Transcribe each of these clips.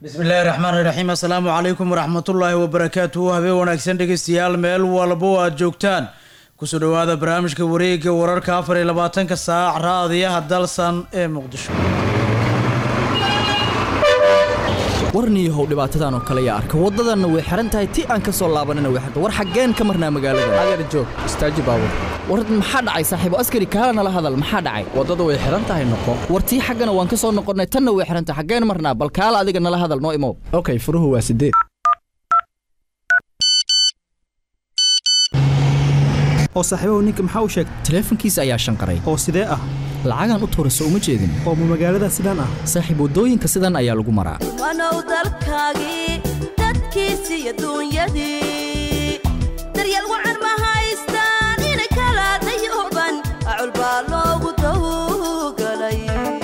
bismillaahi raxmaan iraxiim assalaamu calaykum waraxmatullaahi wabarakaatuhu habeen wanaagsan dhegeystayaal meel walbo aad joogtaan kusoo dhowaada barnaamijka wareega wararka afar iyo labaatanka saac raadiyaha dalsan ee muqdisho warniyahow dhibaatadan oo kale yaa arka waddadanna way xihan tahay ti aan ka soo laabanina way xirta war xaggeen ka marnaa magaalada adeer joog istaaji baabur war maxaa dhacay saaxiibo askari kaala nala hadal maxaa dhacay waddada way xihan tahay noqo war tii xaggana waan ka soo noqonnay tanna way xihan tahay xaggeen marnaa bal kaala adiga nala hadal noo imow okay furuhu waa sideed oo saaxiibahu ninka maxaa u sheegay taleefankiisa ayaa shanqaray oo sidee ah lacagaan u tuurayso uma jeedin oo ma magaalada sidaan ah saaxiib waddooyinka sidan ayaa lagu maraa wanow dalkaagii dadkiisi iyo duunyadii daryeel wacan ma haystaan inay kala dayooban acul baa loogu dawgalay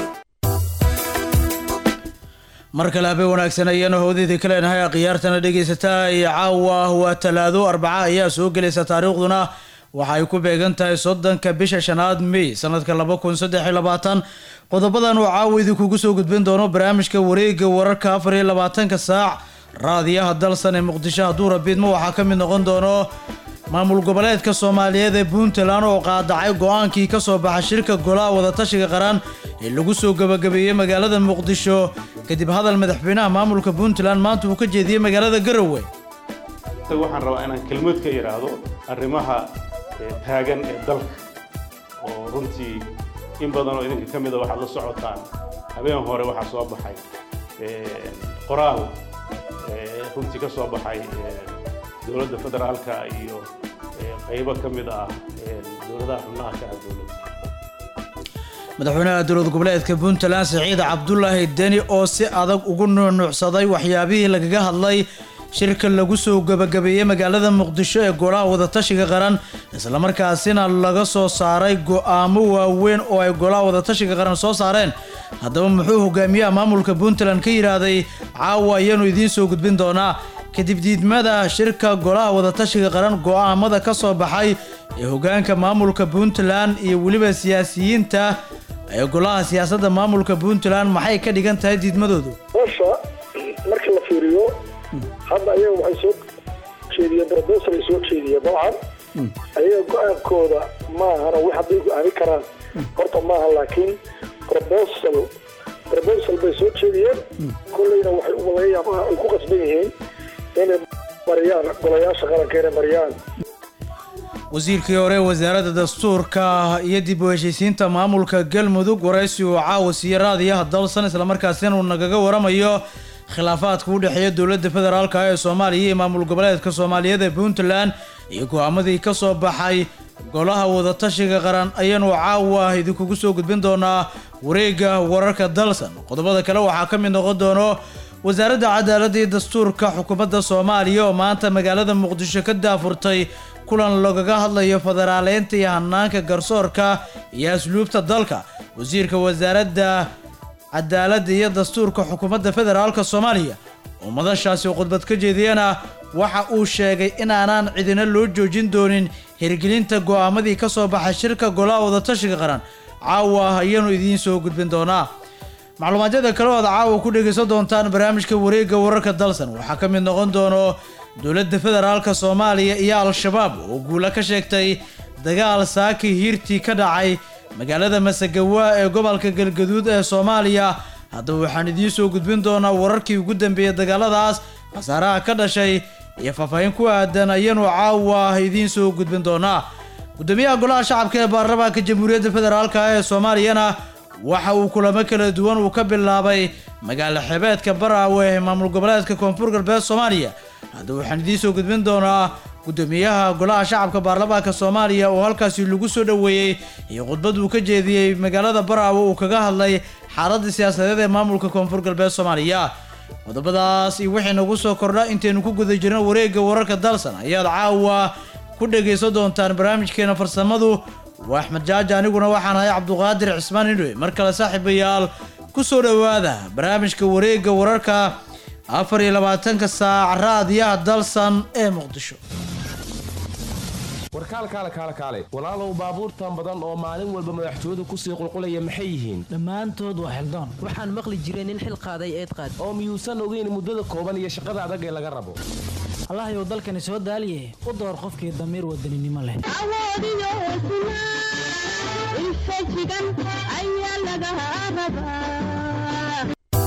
mar kale habeen wanaagsan ayaanu howdayda ka leenahay khiyaartana dhegaysataa iyo caawa waa talaado arbaca ayaa soo gelaysa taariikhduna waxa ay ku beegan tahay soddonka bisha shanaad mey sanadka laba kun saddex iyo labaatan qodobadan uu caawa idinkugu soo gudbin doono barnaamijka wareega wararka afar iyo labaatanka saac raadiyaha dalsan ee muqdisho hadduu rabiidmo waxaa ka mid noqon doono maamul goboleedka soomaaliyeed ee puntland oo qaadacay go-aankii ka soo baxa shirka golaha wadatashiga qaran ee lagu soo gabagabeeyey magaalada muqdisho kadib hadal madaxweynaha maamulka puntland maanta uu ka jeediyey magaalada garowe waxaan rabaa inaan kelmad ka idhaahdo arrimaha taagan ee dalka oo runtii in badan oo idinka ka mida waxaad la socotaan habeen hore waxaa soo baxay qoraal runtii ka soo baxay dowladda federaalka iyo qaybo ka mid ah dowladaha xubnaha ka ah dowladda madaxweynaha dowlad goboleedka puntland siciid cabdulaahi deni oo si adag ugu nuunuucsaday waxyaabihii lagaga hadlay shirka lagu soo gabagabeeyey magaalada muqdisho ee golaha wadatashiga qaran islamarkaasina laga soo saaray go-aamo waaweyn oo ay golaha wadatashiga qaran soo saareen haddaba muxuu hogaamiyaha maamulka puntland ka yidhaahday caawa ayaanu idiin soo gudbin doonaa kadib diidmada shirka golaha wadatashiga qaran go-aamada ka soo baxay ee hogaanka maamulka puntland iyo weliba siyaasiyiinta ee golaha siyaasadda maamulka puntland maxay ka dhigan tahay diidmadoodu hosha marka la fiiriyo hadda ayaga waxay soo jeediyeen brobosal ay soo jeediyeen dabcan ayaga go-aankooda maahana wax hadday go-aami karaan horta maaha laakiin robosal robosal bay soo jeediyeen kolleyna waxay umalayaama ay ku qasban yihiin inay mariyaan golayaasha qaranka inay mariyaan wasiirkii hore wasaaradda dastuurka iyo dib u heshiisiinta maamulka galmudug waraysi uu caawa siiye raadiyaha dalsan islamarkaasina uu nagaga waramayo khilaafaadka u dhexeeya dowladda federaalka ee soomaaliya iyo maamul goboleedka soomaaliyeed ee puntland iyo go-aamadii ka soo baxay golaha wadatashiga qaran ayaanu caawa idinkugu soo gudbin doonaa wareega wararka dalsan qodobada kale waxaa ka mid noqon doono wasaaradda cadaaladda iyo dastuurka xukuumadda soomaaliya oo maanta magaalada muqdisho ka daafurtay kulan lagaga hadlayo federaaleynta iyo hanaanka garsoorka iyo asluubta dalka wasiirka wasaaradda cadaaladda iyo dastuurka xukuumadda federaalka soomaaliya oo madashaasi khudbad ka jeediyana waxa uu sheegay inaanaan cidina loo joojin doonin hirgelinta go-aamadii ka soo baxay shirka golaha wadatashiga qaran caawa ayaanu idiin soo gudbin doonaa macluumaadyada kale ood caawa ku dhegaysan doontaan barnaamijka wareegga wararka dalsan waxaa ka mid noqon doono dowladda federaalka soomaaliya iyo al-shabaab oo guula ka sheegtay dagaal saaki hiirtii ka dhacay magaalada masagawa ee gobolka galgaduud ee soomaaliya haddaba waxaan idiin soo gudbin doonaa wararkii ugu dambeeyey dagaaladaas khasaaraha ka dhashay iyo faahfaahin ku aadan ayaanu caawa idiin soo gudbin doonaa gudoomiyaha golaha shacabka ee baarlamaanka jamhuuriyadda federaalk ee soomaaliyana waxa uu kulamo kala duwan uu ka bilaabay magaalo xebeedka baraawe ee maamul goboleedka koonfur galbeed soomaaliya haddaba waxaan idiin soo gudbin doonaa gudoomiyaha golaha shacabka baarlamaanka soomaaliya oo halkaasi lagu soo dhoweeyey iyo khudbad uu ka jeediyey magaalada baraawe uu kaga hadlay xaaladda siyaasadeed ee maamulka koonfur galbeed soomaaliya qodobadaas iyo wixii nagu soo kordha intaynu ku guda jirno wareegga wararka dalsan ayaad caawa ku dhegaysan doontaan barnaamijkeena farsamadu waa axmed jaaja aniguna waxaan ahay cabduqaadir cismaan indhowe mar kale saaxiibayaal ku soo dhowaada barnaamijka wareegga wararka afar iyo labaatanka saac raadiyaha dalsan ee muqdisho war kaal kaale kaale kaale walaalow baabuurtan badan oo maalin walba madaxtooyadu kusii qulqulaya maxay yihiin dhammaantood waa xildoon waxaan maqli jiray nin xil qaaday eed qaad oo miyuusan ogeyn muddada kooban iyo shaqada adag ee laga rabo allahayow dalkani soo daaliye u door qofkii damiir wadaninimo leh awoodiyo hesnaa infajigan ayaa laga rabaa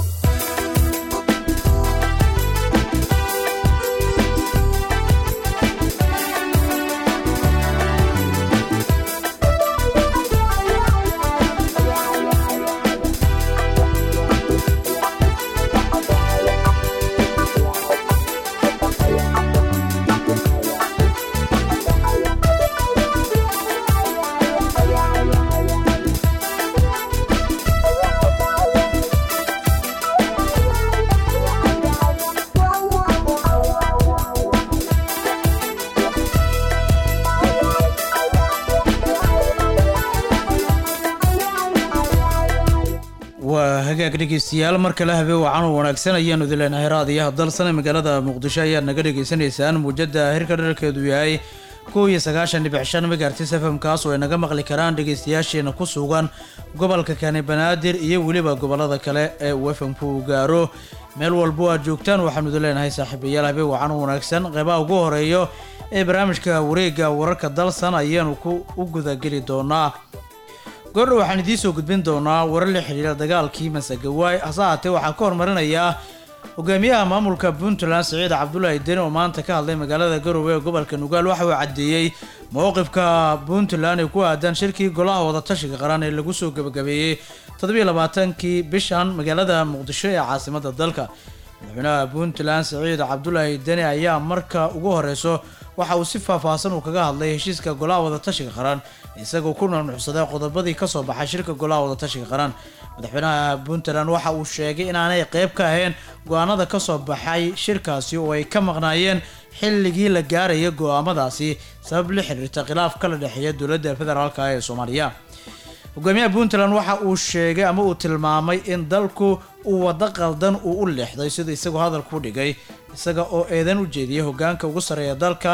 waa hagaag dhegeystayaal mar kale habeen wacan u wanaagsan ayaanu idin leenahay raadiyaha dalsane magaalada muqdisho ayaad naga dhagaysanaysaan muujada hirka dharkeedu yahay kow iyo sagaashan dhibic shan megahertis fm kaas oo ay naga maqli karaan dhegeystayaasheena ku sugan gobolka kani banaadir iyo weliba gobolada kale ee uu fmku u gaaro meel walbo aad joogtaan waxaanu idin leenahay saaxiibayaal habeen wacan u wanaagsan qeybaha ugu horeeyo ee barnaamijka wareega wararka dalsan ayaanu ku u gudageli doonaa goordha waxaan idiin soo gudbin doonaa warar la xidhiira dagaalkii masagawaay hase haatee waxaa ka hormarinayaa hogaamiyaha maamulka puntland siciid cabdulaahi deni oo maanta ka hadlay magaalada garowe ee gobolka nugaal waxa uu caddeeyey mowqifka puntland ee ku aadan shirkii golaha wadatashiga qaran ee lagu soo gebagabeeyey toddobiyo labaatankii bishan magaalada muqdisho ee caasimada dalka madaxweynaha puntland siciid cabdulaahi deni ayaa marka ugu horeyso waxa uu si faahfaahsan uu kaga hadlay heshiiska golaha wadatashiga qaran isagoo ku nunuxsaday qodobadii kasoo baxay shirka golaha wadatashiga qaran madaxweynaha puntland waxa uu sheegay inaanay qeyb ka ahayn go-aanada kasoo baxay shirkaasi oo ay ka maqnaayeen xilligii la gaaraya go-aamadaasi sabab la xiriirta khilaaf kala dhexeeya dowladda federaalk ee soomaaliya hogaamiyaha puntland waxa uu sheegay ama uu tilmaamay in dalku uu wado qaldan uu u leexday sida isagoo hadalku dhigay isaga oo eedan u jeediyay hogaanka ugu sarreeya dalka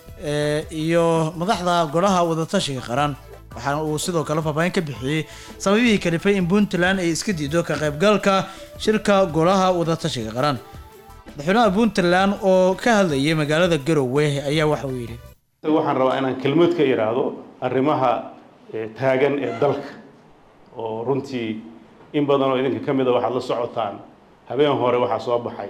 iyo madaxda golaha wadatashiga qaran waxaana uu sidoo kale faahfaahin ka bixiyey sababihii kalifay in puntland ay iska diido ka qaybgalka shirka golaha wadatashiga qaran madaxweynaha puntland oo ka hadlayay magaalada garowe ayaa waxa uu yidhi waxaan rabaa inaan kelmad ka iraahdo arrimaha taagan ee dalka oo runtii in badan oo idinka ka mid a waxaad la socotaan habeen hore waxaa soo baxay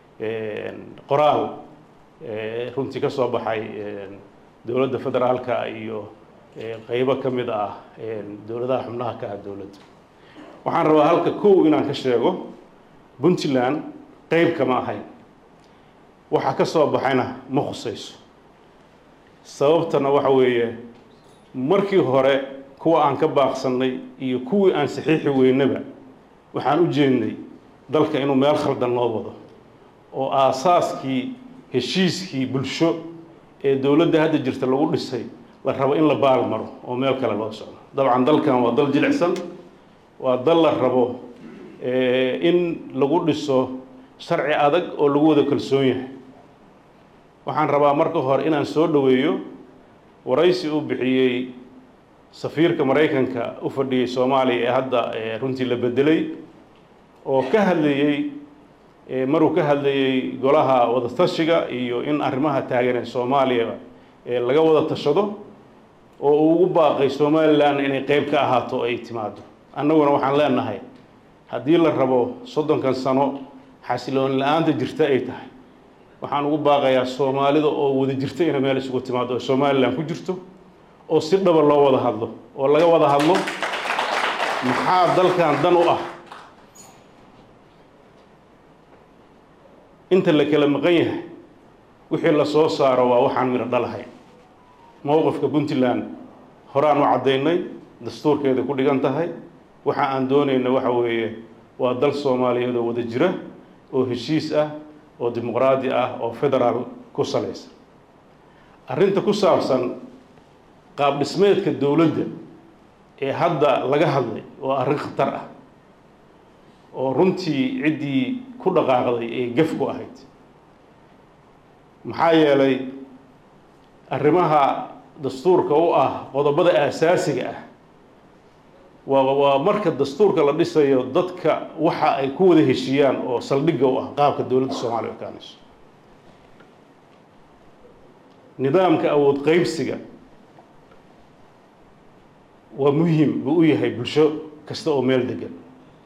qoraal runtii ka soo baxay dowladda federaalka iyo qeybo ka mid ah dowladaha xubnaha ka ah dowladda waxaan rabaa halka kow inaan ka sheego puntland qeyb kama ahayn waxa ka soo baxayna ma khusayso sababtana waxa weeye markii hore kuwa aan ka baaqsannay iyo kuwii aan saxiixi weynaba waxaan u jeednay dalka inuu meel khaldan loo wado oo aasaaskii heshiiskii bulsho ee dowladda hadda jirta lagu dhisay la rabo in la baal maro oo meel kale loo socdo dabcan dalkan waa dal jilicsan waa dal la rabo in lagu dhiso sharci adag oo lagu wada kalsoon yahay waxaan rabaa marka hore inaan soo dhoweeyo waraysi uu bixiyey safiirka maraykanka u fadhiyey soomaaliya ee hadda runtii la bedelay oo ka hadlayey maruu ka hadlayey golaha wadatashiga iyo in arrimaha taagan ee soomaaliya laga wada tashado oo uu ugu baaqay somalilan inay qeyb ka ahaato oo ay timaado annaguna waxaan leenahay haddii la rabo soddonkan sano xasiloon la-aanta jirta ay tahay waxaan ugu baaqayaa soomaalida oo wada jirta inay meel isugu timaado oo somalilan ku jirto oo si dhaba loo wada hadlo oo laga wada hadlo maxaa dalkan dan u ah inta la kala maqan yahay wixii la soo saaro waa waxaan midho dhalahay mowqifka puntland horaan u caddaynay dastuurkeeda ku dhigan tahay waxa aan doonayna waxa weeye waa dal soomaaliyeed oo wada jira oo heshiis ah oo dimuqraadi ah oo federaal ku salaysan arrinta ku saabsan qaab dhismeedka dowladda ee hadda laga hadlay waa arrin khatar ah oo runtii ciddii ku dhaqaaqday ee gaf ku ahayd maxaa yeelay arrimaha dastuurka u ah qodobada aasaasiga ah waa waa marka dastuurka la dhisayo dadka waxa ay ku wada heshiiyaan oo saldhigga u ah qaabka dowladda soomaaliya ekaanayso nidaamka awood qaybsiga waa muhim buu u yahay bulsho kasta oo meel degan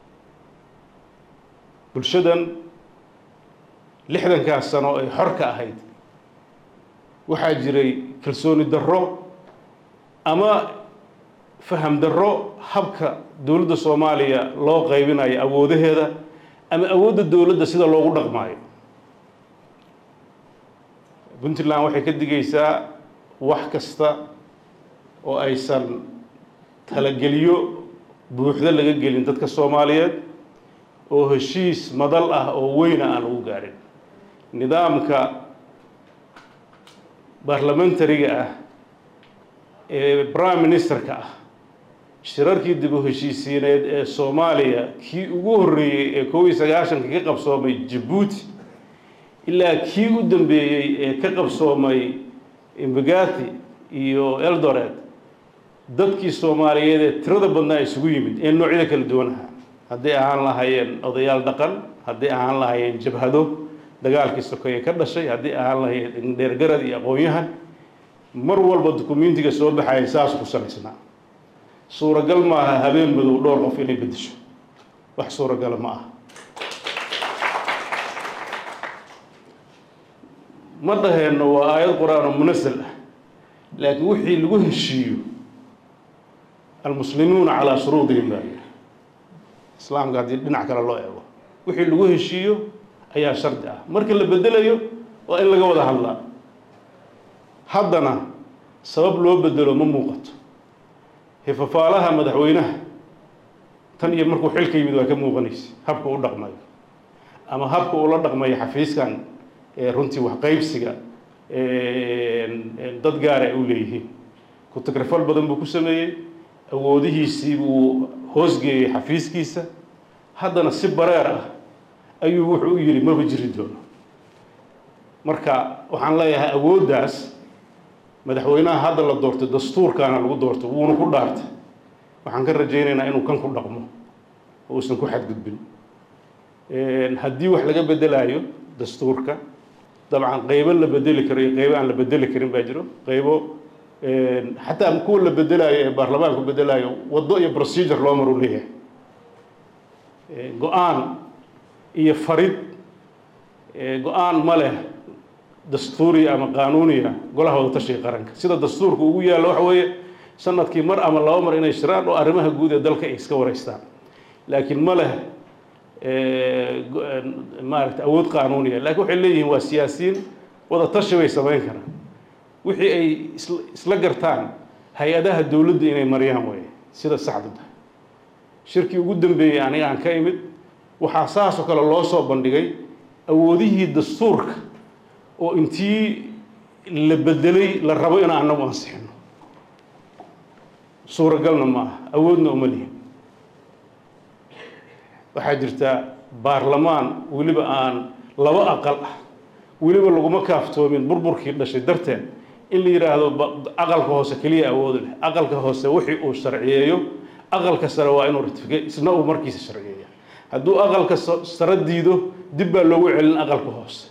bulshadan lixdankaas sano ay xor ka ahayd waxaa jiray kalsooni darro ama faham darro habka dowladda soomaaliya loo qaybinayo awoodaheeda ama awoodda dowladda sida loogu dhaqmaayo puntland waxay ka digaysaa wax kasta oo aysan talageliyo buuxdo laga gelin dadka soomaaliyeed oo heshiis madal ah oo weyna aan lagu gaarin nidaamka baarlamentariga ah ee prime ministerka ah shirarkii dib u heshiisiineed ee soomaaliya kii ugu horreeyey ee koob iyo sagaashanka ka qabsoomay jabuuti ilaa kii u dambeeyey ee ka qabsoomay imbagathi iyo eldoret dadkii soomaaliyeed ee tirada badnaa isugu yimid ee noocyada kala duwan ahaa hadday ahaan lahaayeen odayaal dhaqan hadday ahaan lahaayeen jabhado dagaalkii sokeeye ka dhashay haddii ahaan lahaayeen dheergarad iyo aqoon-yahan mar walba dukumentiga soo baxaya saas ku salaysnaa suuragal maaha habeen madow dhowr qof inay beddesho wax suuragala ma aha ma dhaheenno waa aayad qur-aan oo munasal ah laakiin wixii lagu heshiiyo almuslimuuna calaa shuruudihim baa yidhi islaamka haddii dhinac kale loo eego wixii lagu heshiiyo ayaa shardi ah marka la bedelayo waa in laga wada hadlaa haddana sabab loo bedelo ma muuqato hifafaalaha madaxweynaha tan iyo markuu xilka yimid waa ka muuqanaysa habka u dhaqmayo ama habka uu la dhaqmayo xafiiskan ee runtii waxqaybsiga dad gaara ay u leeyihiin ku-tagrifal badan buu ku sameeyey awoodihiisii buu hoosgeeyey xafiiskiisa haddana si bareer ah ayuu wuxuu u yidhi maba jiri doono marka waxaan leeyahay awooddaas madaxweynaha hadda la doortay dastuurkaana lagu doortay wuuna ku dhaartay waxaan ka rajaynaynaa inuu kan ku dhaqmo oo uusan ku xadgudbin haddii wax laga bedelaayo dastuurka dabcan qaybo la bedeli karo iyo qaybo aan la bedeli karin baa jiro qaybo xataa kuwa la bedelaayo ee baarlamaanku bedelaayo waddo iyo procedure loo maru leeyahay go-aan iyo farid go-aan ma leh dastuuriya ama qaanuuniya golaha wada tashiga qaranka sida dastuurka ugu yaallo waxa weeye sanadkii mar ama laba mar inay shiraan oo arrimaha guud ee dalka ay iska wareystaan laakiin ma leh maaragta awood qaanuuniya laakiin waxay leeyihiin waa siyaasiyiin wada tashi bay samayn karaan wixii ay isla gartaan hay-adaha dowladda inay mariyaan weeye sida saxdu tahay shirkii ugu dambeeyey aniga aan ka imid waxaa saas oo kale loo soo bandhigay awoodihii dastuurka oo intii la bedelay la rabo in anagu ansixino suuragalna ma aha awoodna uma lihin waxaa jirta baarlamaan weliba aan laba aqal ah weliba laguma kaaftoomin burburkii dhashay darteed in la yidhaahdo aqalka hoose keliya awoodu leh aqalka hoose wixii uu sharciyeeyo aqalka sare waa inuu ratifique isna uu markiisa sharciyeeya hadduu aqalka sare diido dib baa loogu celin aqalka hoose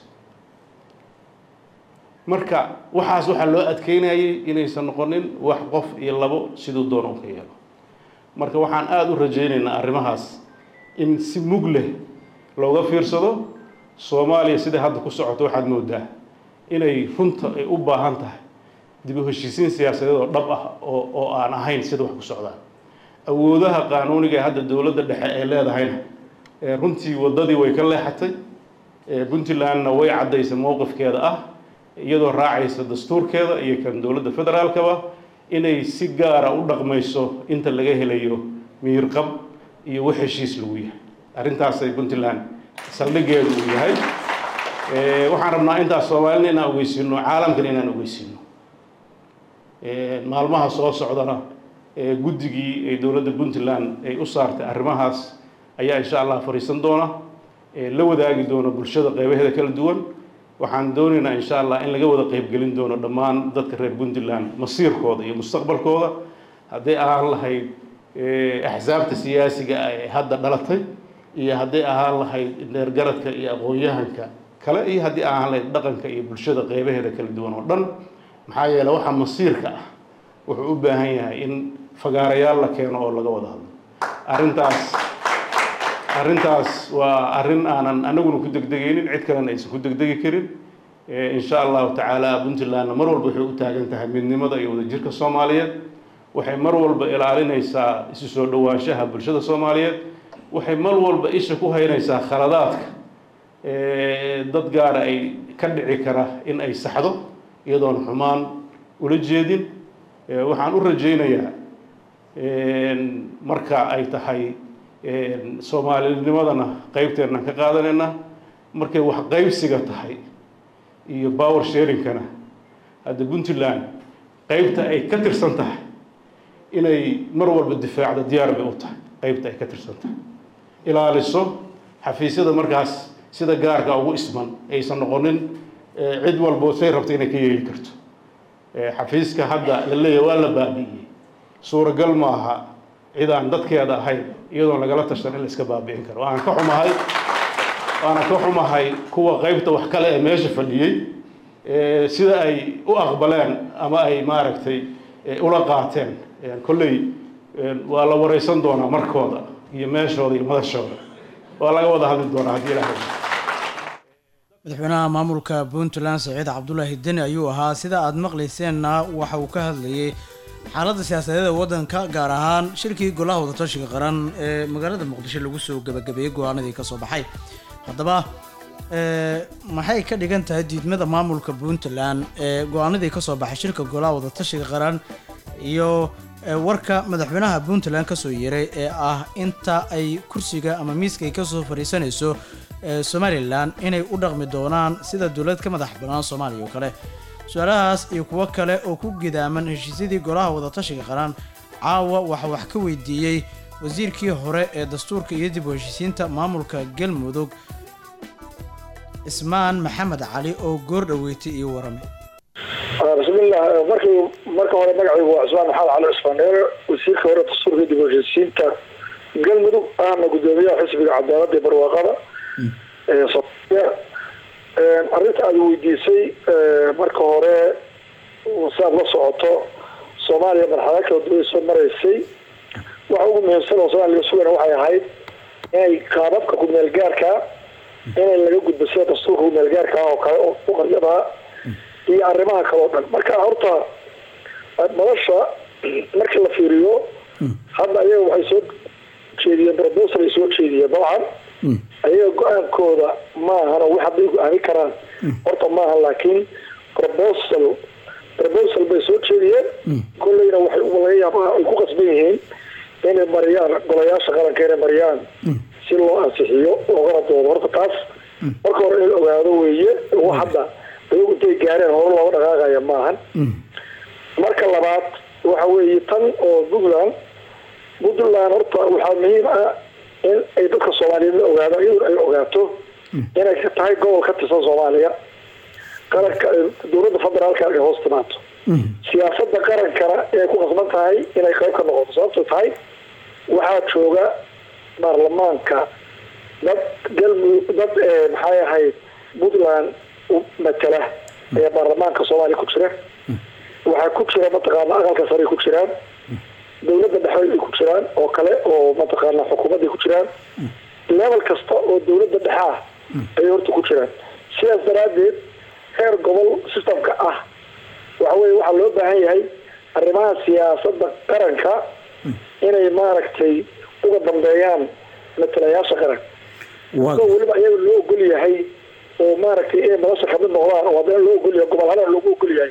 marka waxaas waxaa loo adkeynayay inaysan noqonin wax qof iyo labo siduu doono u ka yeelo marka waxaan aada u rajaynaynaa arrimahaas in si mug leh looga fiirsado soomaaliya siday hadda ku socoto waxaad moodaa inay runta ay u baahan tahay dib u heshiisiin siyaasadeed oo dhab ah oo oo aan ahayn sida wax ku socdaan awoodaha qaanuuniga ee hadda dowladda dhexe ay leedahayna runtii waddadii way ka leexatay puntlandna way caddaysay mowqifkeeda ah iyadoo raacaysa dastuurkeeda iyo kan dowladda federaalkaba inay si gaara u dhaqmayso inta laga helayo miirqab iyo wax heshiis lagu yahay arrintaasay puntland saldhigeedu uu yahay waxaan rabnaa intaas soomaalina inaan ogeysiino caalamkana inaan ogeysiino maalmaha soo socdana guddigii ay dowladda puntland ay u saartay arrimahaas ayaa insha allah fadhiisan doona la wadaagi doona bulshada qeybaheeda kala duwan waxaan doonaynaa insha allah in laga wada qeybgelin doono dhammaan dadka reer puntland masiirkooda iyo mustaqbalkooda hadday ahaan lahayd axsaabta siyaasiga ah ee hadda dhalatay iyo hadday ahaan lahayd dheergaradka iyo aqoon-yahanka kale iyo haddii ahaan lahayd dhaqanka iyo bulshada qeybaheeda kala duwan oo dhan maxaa yeele waxaa masiirka ah wuxuu u baahan yahay in fagaarayaal la keeno oo laga wada hadlo arrintaas arrintaas waa arrin aanan anaguna ku degdegaynin cid kalena aysan ku degdegi karin insha allahu tacaala puntlandna mar walba waxay u taagan tahay midnimada iyo wadajirka soomaaliyeed waxay mar walba ilaalinaysaa isu soo dhowaanshaha bulshada soomaaliyeed waxay mar walba isha ku haynaysaa khaladaadka dad gaara ay ka dhici kara in ay saxdo iyadoon xumaan ula jeedin waxaan u rajaynayaa marka ay tahay soomaalinimadana qeybteennan ka qaadanayna markay wax qaybsiga tahay iyo power sharingkana hadda puntland qeybta ay ka tirsan tahay inay mar walba difaacda diyaar bay u tahay qeybta ay ka tirsan tahay ilaaliso xafiisyada markaas sida gaarka ugu isman aysan noqonin cid walbo say rabta inay ka yeeli karto xafiiska hadda la leeyahay waa la baabi'iyey suuragal ma aha cid aan dadkeeda ahayn iyadoon lagala tashan in la iska baabi'in karo waana ka xumahay waana ka xumahay kuwa qeybta wax kale ee meesha fadhiyey sida ay u aqbaleen ama ay maaragtay ula qaateen kolley waa la wareysan doonaa markooda iyo meeshooda iyo madashooda waa laga wada hadli doonaa haddii ilaahay madaxweynaha maamulka puntland saciid cabdulaahi deni ayuu ahaa sida aada maqlayseenna waxa uu ka hadlayay xaaladda siyaasadeed ee waddanka gaar ahaan shirkii golaha wadatashiga qaran ee magaalada muqdisho lagu soo gabagabeeyey go-aanadii ka soo baxay haddaba maxay ka dhigan tahay diidmada maamulka puntland ee go-aanadii ka soo baxay shirka golaha wadatashiga qaran iyo warka madaxweynaha puntland kasoo yeeray ee ah inta ay kursiga ama miiska ay kasoo fadhiisanayso somalilan inay u dhaqmi doonaan sida dowlad ka madax bannaan soomaaliya oo kale su-aalahaas iyo kuwo kale oo ku gidaaman heshiisyadii golaha wadatashiga qaran caawa waxaa wax ka weydiiyey wasiirkii hore ee dastuurka iyo dib u heshiisiinta maamulka galmudug ismaan maxamed cali oo goor dhaweeytay iyo warame bismillah markii marka hore magacaygu waa cusmaan maxamed cali cusmaan dheere wasiirka hore dastuurka dib u heshiisiinta galmudug ahna gudoomiyaha xisbiga cadaaladda iyo barwaaqada ee soomaaliya arrinta aada weydiisay marka hore si aad la socoto soomaaliya marxalado kala duwan soo maraysay waxa ugu muhiimsan oo soomaaliya laga sugana waxay ahayd inay qaababka kumeel gaarka inay laga gudbo sida dastuurka kumeel gaarka oo kale oo uqaryadaha iyo arrimaha kale oo dhan marka horta nolosha markii la fiiriyo hadda ayaga waxay soo jeediyeen proposal ay soo jeediyeen dabcan ayaga go-aankooda maahan oo wax hadday go-aami karaan horta maahan laakiin proposal proposal bay soo jeediyeen kolleyna waxay laga yaabaa ay ku qasban yihiin inay mariyaan golayaasha qaranka inay mariyaan si loo ansixiyo loogana doodo horta taas marka hore in la ogaado weeye wax hadda ayagu intay gaareen hore looga dhaqaaqaya maahan marka labaad waxa weeye tan oo puntland puntland horta waxaa muhiim ah in ay dadka soomaaliyeed la ogaado iyaduna ay ogaato inay ka tahay gobol ka tirsan soomaaliya qaranka dowladda federaalka ay hoos timaato siyaasada qarankana inay ku qasban tahay inay qayb ka noqoto sababto tahay waxaa jooga baarlamaanka dad galmudug dad maxay ahayd puntland matala ee baarlamaanka soomaaliya ku jira waxaa ku jira mataqaana aqalka sare ku jiraan dowladda dhexe ay ku jiraan oo kale oo mataqaana xukuumadday ku jiraan level kasta oo dowladda dhexe ah ayay horta ku jiraan sidaas daraaddeed heer gobol systemka ah waxa weye waxaa loo baahan yahay arrimaha siyaasada qaranka inay maaragtay uga dambeeyaan matalayaasha qaran oo weliba ayaga loo ogol yahay oo maaragtay inay nolosha kamid noqdaan oo haddana loo ogol yahay gobol hadana loogu ogol yahay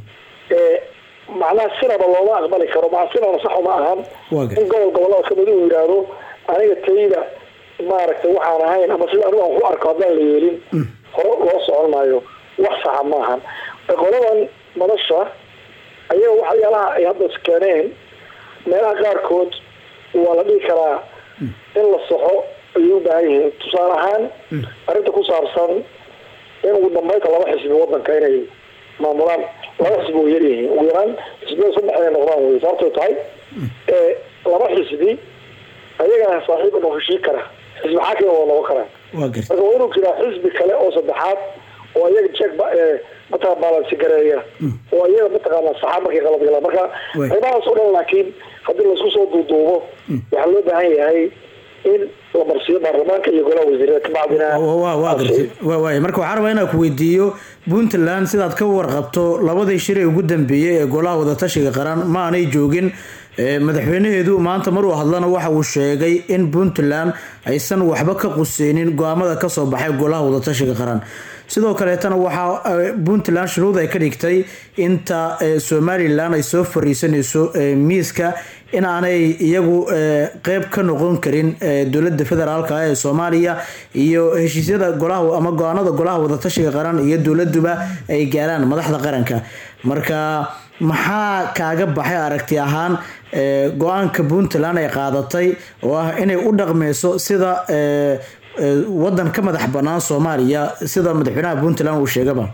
macnaha sinaba looma aqbali karo maa sinaba sax uma ahan in gobol gobolada kamid uu yidhaahdo aniga tayda maaragtay waxaan ahayn ama sida anigu aan ku arko haddaan la yeelin hore loo socon maayo wax saxa maahan qoladan nolosha ayaga waxyaalaha ay hadda keeneen meelaha qaarkood waa la dhihi karaa in la saxo ayay u baahan yihiin tusaale ahaan arrinta ku saabsan in ugu dambeynta laba xisbi wadanka inay maamulaan laba xisbi way yaryihiin ugu yaraan xisbiyada saddex inay noqdaan wey sababtay tahay ee laba xisbi ayagaa saaxiib inuu heshii kara xisbi xaakim waa noqon karaa waa garta marka waa inuu jiraa xisbi kale oo saddexaad oo iyaga jeeg mataqaa baalansi gareeya oo iyaga mataqaana saxaab markay qalad galaan marka Way. qaybahaas oo dhan laakiin haddii laisku soo duuduubo waxaa loo baahan yahay in la marsiiyo baarlamaanka iyo golaha wasiirada kabacdina waa waa gartay waa waay marka waxaan rabaa inaan ku weydiiyo puntland sidaad ka warqabto labadii shir ee ugu dambeeyey ee golaha wadatashiga qaran ma aanay joogin Ee, madaxweynaheedu maanta maruu hadlana waxa uu sheegay in puntland aysan waxba ka quseynin go-aamada kasoo baxay golaha wadatashiga qaran sidoo kaleetana waxaa eh, puntland shuruud ay ka dhigtay inta eh, somalilan ay soo fariisanayso eh, miiska in aanay iyagu eh, qeyb ka noqon karin eh, dowlada federaalka ee soomaaliya iyo heshiisyada golaha ama go-aanada golaha wadatashiga qaran iyo dowladuba ay gaaraan madaxda qaranka marka maxaa kaaga baxay aragti ahaan eh, go-aanka puntland ay qaadatay oo ah inay u dhaqmeyso sida eh, eh, wadan ka madax banaan soomaaliya sida madaxweynaha puntland uu sheegaba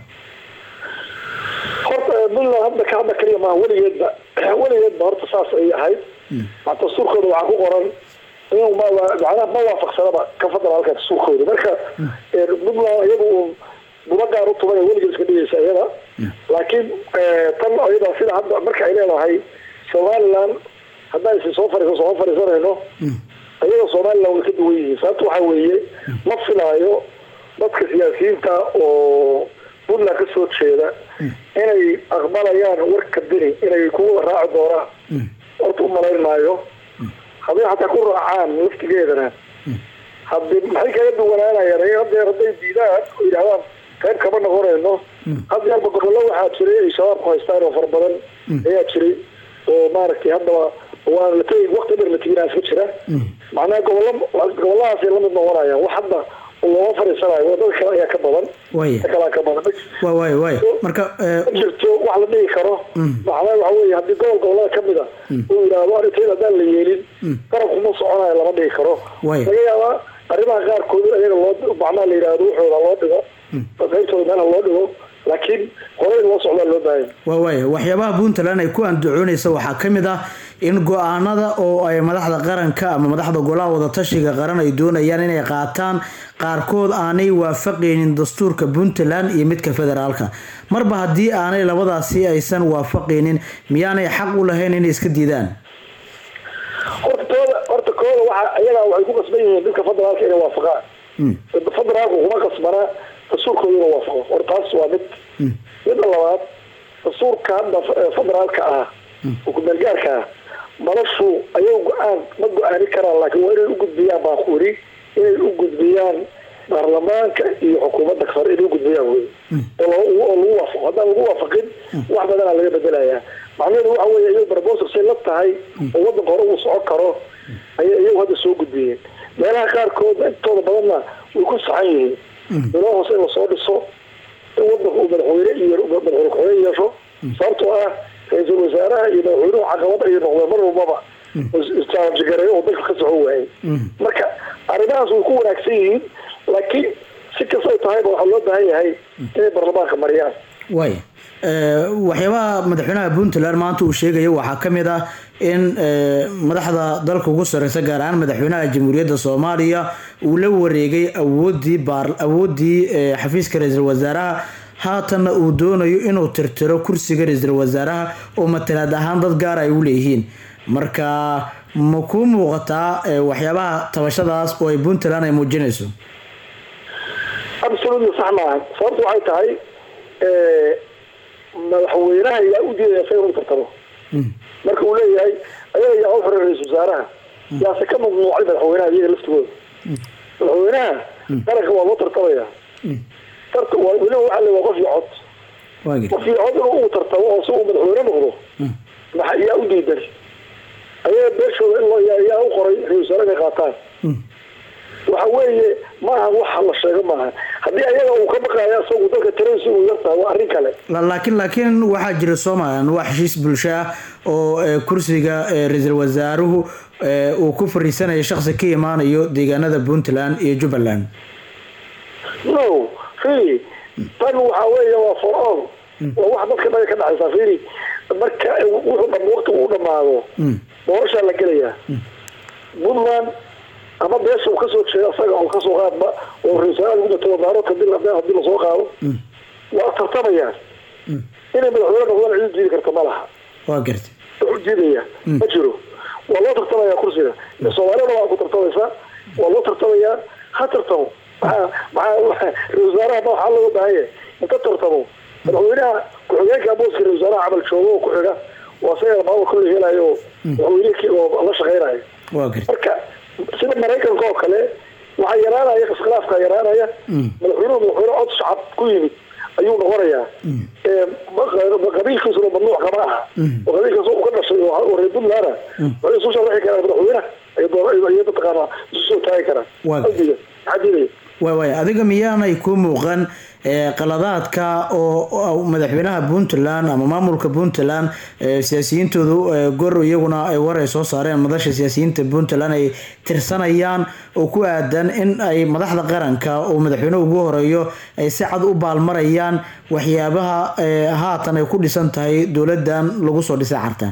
horta eh, puntland hadda ka hadda kaliya maaha weligeedba weligeedba horta saas ay ahayd ma dastuurkooda waxaa ku qoran inuu ma macnaha ma waafaqsanaba ka federaalka dastuurkooda marka eh, puntland iyadu uu buba gaar u tuban weligeed iska dhigaysa iyada laakiin eh, tan iyada sida hadda marka ay leedahay somaliland haddaysi soo fariiso soo fariisanayno iyaga somaliland way ka duwan yihiin sababta waxaa weeye ma filaayo dadka siyaasiyiinta oo puntland ka soo jeeda inay aqbalayaan warka dini inay ku raaci doonaan horta u malayn maayo hadday xataa ku raacaan laftigeedana haddi maxay kaga duwanaanayaan iyaga hadeer hadday diidaan oo yidhahdaan qayb kama noqonayno hadda yarba gobollo waxaa jiray ay shabaabku haystaan oo fara badan ayaa jiray oo maaragtay haddaba waan la tegi waqti dheer la teginaa iska jira macnaha gobollo gobolladaasay lamid noqonayaan wax hadda looma fariisanayo wadada kale ayaa ka badan Waaya. ta kalaa ka badan waa waay waay marka eh, ma jirto wax la dhihi karo macnaha waxa weeye haddii gobol gobollada ka mid a uu yidhaahdo arrinteeda haddaan la yeelin garabkuma soconayo lama dhihi karo Waaya. laga yaabaa arrimaha qaarkood in iyaga loo macnaha la yidhaahdo wuxooda loo dhigo qaybtooda meelaha loo dhigo laakiin horey loo socdaa loo baahan waa waaya waxyaabaha puntland ay ku andacoonaysa waxaa ka mid ah in go-aanada oo ay madaxda qaranka ama madaxda golaha wadatashiga qaran ay doonayaan inay qaataan qaarkood aanay waafaqaynin dastuurka puntland iyo midka federaalka marba haddii aanay labadaasi aysan waafaqaynin miyaanay xaq u lahayn inay iska diidaan horta tooda horta kooda waxa iyagaa waxay ku qasban yihiin dadka federaalka inay waafaqaan federaalku kuma qasbana dastuurkooda inuu waafaqo horta taas waa mid midda labaad dastuurka hadda f- federaalka ah oo kumeelgaarka ah noloshu ayagu go-aan ma go-aani karaan laakiin waa inay u gudbiyaan baan ku iri inay u gudbiyaan baarlamaanka iyo xukuumadda sare inay u gudbiyaan wey oo lagu- oo lagu waafaqo haddaan lagu waafaqin wax badanaa laga bedelayaa macnaheedu waxa weeye iyagu barboosar say la tahay oo wadanka hore uu socon karo ayay iyagu hadda soo gudbiyeen meelaha qaarkood intooda badanna way ku saxan yihiin meelaha hoose in lasoo dhiso in wadanka uu madaxweyne iyo madaxweyne ku-xigeen yeesho sababtoo ah ra-iisul wasaaraha iyo madaxweynuhu caqabad ayay noqdeen mar walbaba isjaanjigareeyo oo dalka ka soco waayay marka arrimahaas way ku wanaagsan yihiin laakiin si kastay tahayba waxaa loo baahan yahay inay baarlamaanka mariyaan waay Eh, waxyaabaha madaxweynaha puntland maanta uu sheegaya waxaa ka mid ah in eh, madaxda dalka ugu sareysa gaar ahaan madaxweynaha jamhuuriyadda soomaaliya uu la wareegay awoodii baar awoodii eh, xafiiska ra-iisul wasaaraha haatanna uu doonayo inuu tirtiro kursiga ra-iisul wasaaraha oo matalaad ahaan dad gaar ay u leeyihiin marka ma kuu muuqataa eh, waxyaabaha tabashadaas oo ay puntland ay muujinayso absolutely sax maaha sababta waxay tahay eh, madaxweynaha yaa u diidaya sa inuu tartamo marka uu leeyahay ayaga yaa u xiray ra-isul wasaaraha yaase ka mamnuucay madaxweynaha iyaga laftigooda madaxweynaha qaranka waa loo tartamaya tarta waa weliba waxaa le waa qof iyo cod waagi qof iyo cod inuu uu tartamo oo si uu madaxweyne noqdo maxa yaa u diidan ayaga beeshooda in loo yaa yaa u qoray ra-isul wasaare inay qaataan waxa weeye maaha waxa la sheego maaha haddii ayaga uu ka baqayo isagu dalka tiradiisa uu yartahay waa arrin kale La- laakiin laakiin waxaa jira somalilan waa heshiis bulsho ah oo eh, kursiga eh, ra-iisul wasaaruhu eh, uu ku fariisanayo shaqsi ka imaanayo deegaanada puntland iyo jubbaland no really tan waxaa weeye waa for all waa wax dadka dhaga ka dhexaysa fiiri marka wuxuu dham waqti uu dhamaado doorashaa la gelayaa puntland ama beesha uu kasoo jeeda asaga oo kasoo qaadba oo ra-iisul lagu gato wadaarooka dil hadii lasoo qaado waa tartamayaan inay madaxweyne noqdaan cid diidi karta ma laha waa gartay wuxuu diidaya ma jiro waa loo tartamaya kursiga soomaalida waa ku tartamaysaa waa loo tartamayaa ha tartamo maxaa maxaa ra-isul wasaaraha ma waxaa looga baahan yahay inta tartamo madaxweynaha ku-xigeenka booska ra-isul wasaaraha camal joogo oo ku-xiga waa isaga maama kulli helayo oo madaxweynihii oo la shaqeynayo waa gartay marka sida maraykanka oo kale waxaa yaraanaya iskhilaafka yaraanaya madaxweynuhu madaxweyne cod shacab ku yimid ayuu noqonayaa qabiilkiisuna mamnuuc kama aha oo qabiilkaas uu ka dhashay oo reer puntland waxay isu sharaxi karaan madaxweynaha ay mataqaanaa isu soo taagi karaan Waa- qalbiga maxaa diidaya waay waay adiga miyaanay ku muuqan ee, qaladaadka oo oo madaxweynaha puntland ama maamulka puntland ee, siyaasiyiintoodu ee, gor iyaguna ay war ay soo saareen madasha siyaasiyiinta puntland ay tirsanayaan oo ku aadan in ay madaxda qaranka oo madaxweynuhu ugu horeeyo ay si cad u baalmarayaan waxyaabaha ee, haatan ay ku dhisan tahay dowladan lagu soo dhisay carta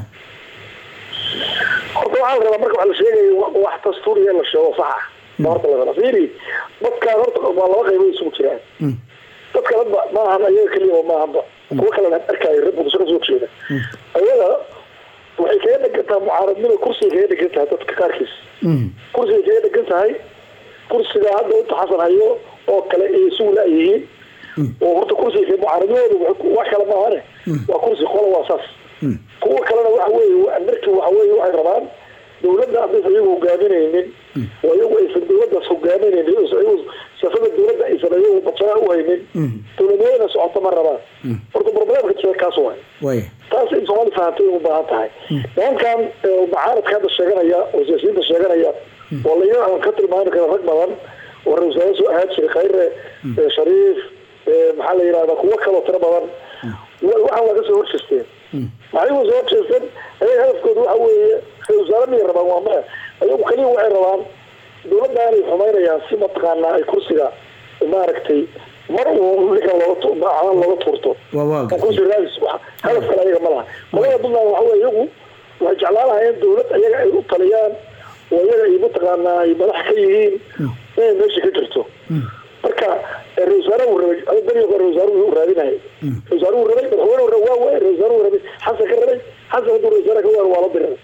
horta waxaa la rabaa marka wax la sheegayo wa- wax dastuuriya in la sheego sax ah ma horta la rabaa fiiri dadkaan horta waa laba qaybood isugu jiraan dadka dadba maahan ayaga keliya maahanba kuwa kalena arkaayo reer muqdisho kasoo jeeda ayaga waxay kaga dhegan tahay mucaaradnima kursiga kaga dhegan tahay dadka qaarkiis kursiga kaga dhegan tahay kursiga hadda inta xasan hayo oo kale ay isugu la-yihiin oo horta kursiga mucaaradnimoodu wuxuu ku- wax kale maahane waa kursi qola waa saas kuwa kalena waxa weeye wa- markii waxa weeye waxay rabaan dowladda haddaysan iyagu hogaaminaynin oo iyagu aysan dowladdaas hogaaminaynin oo iyagu siyaasada dowladda aysan iyagu badsana u haynin dowladnimada socota ma rabaan horta problemka jira kaas waay waay taas in soomaali fahamtay u baahan tahay nimankan ee, mucaaradka hadda sheeganaya oo siyaasiyiinta sheeganaya oo laga aan ka tilmaami kara rag badan oo ra-isul wasaare soo ahaan jiray khayre ee, shariif ee, maxaa la yidhahda kuwo kaloo tiro badan wa- waxaan waa kasoo horjeesteen maxay uga soo horjeesteen ayaga hadafkooda waxa weeye ra-isul wasaare miyay rabaan waa maya ayagu kaliya waxay rabaan dowladdaanay xumaynayaan si mataqaanaa ay kursiga maaragtay mar uu ninkan looga tu- macaan looga tuurto waa waa oo kursi raadis wax hadaf kale ayaga ma laha qolada puntland waxa weye iyagu waxay jeclaan lahayeen dowlad ayaga ay u taliyaan oo iyaga ay mataqaanaa ay madax ka yihiin inay meesha ka jirto marka eh, ra-isul wasaare uu rabay ada beriga hore ra-isul wasaare uu raadinayay ra-isul wasaare uu rabay madaxweyne uu rabay waa waay ra-isul wasaare uu rabay xasan ka rabay xasan hadduu ra-isul wasaare ka waaro waa la diray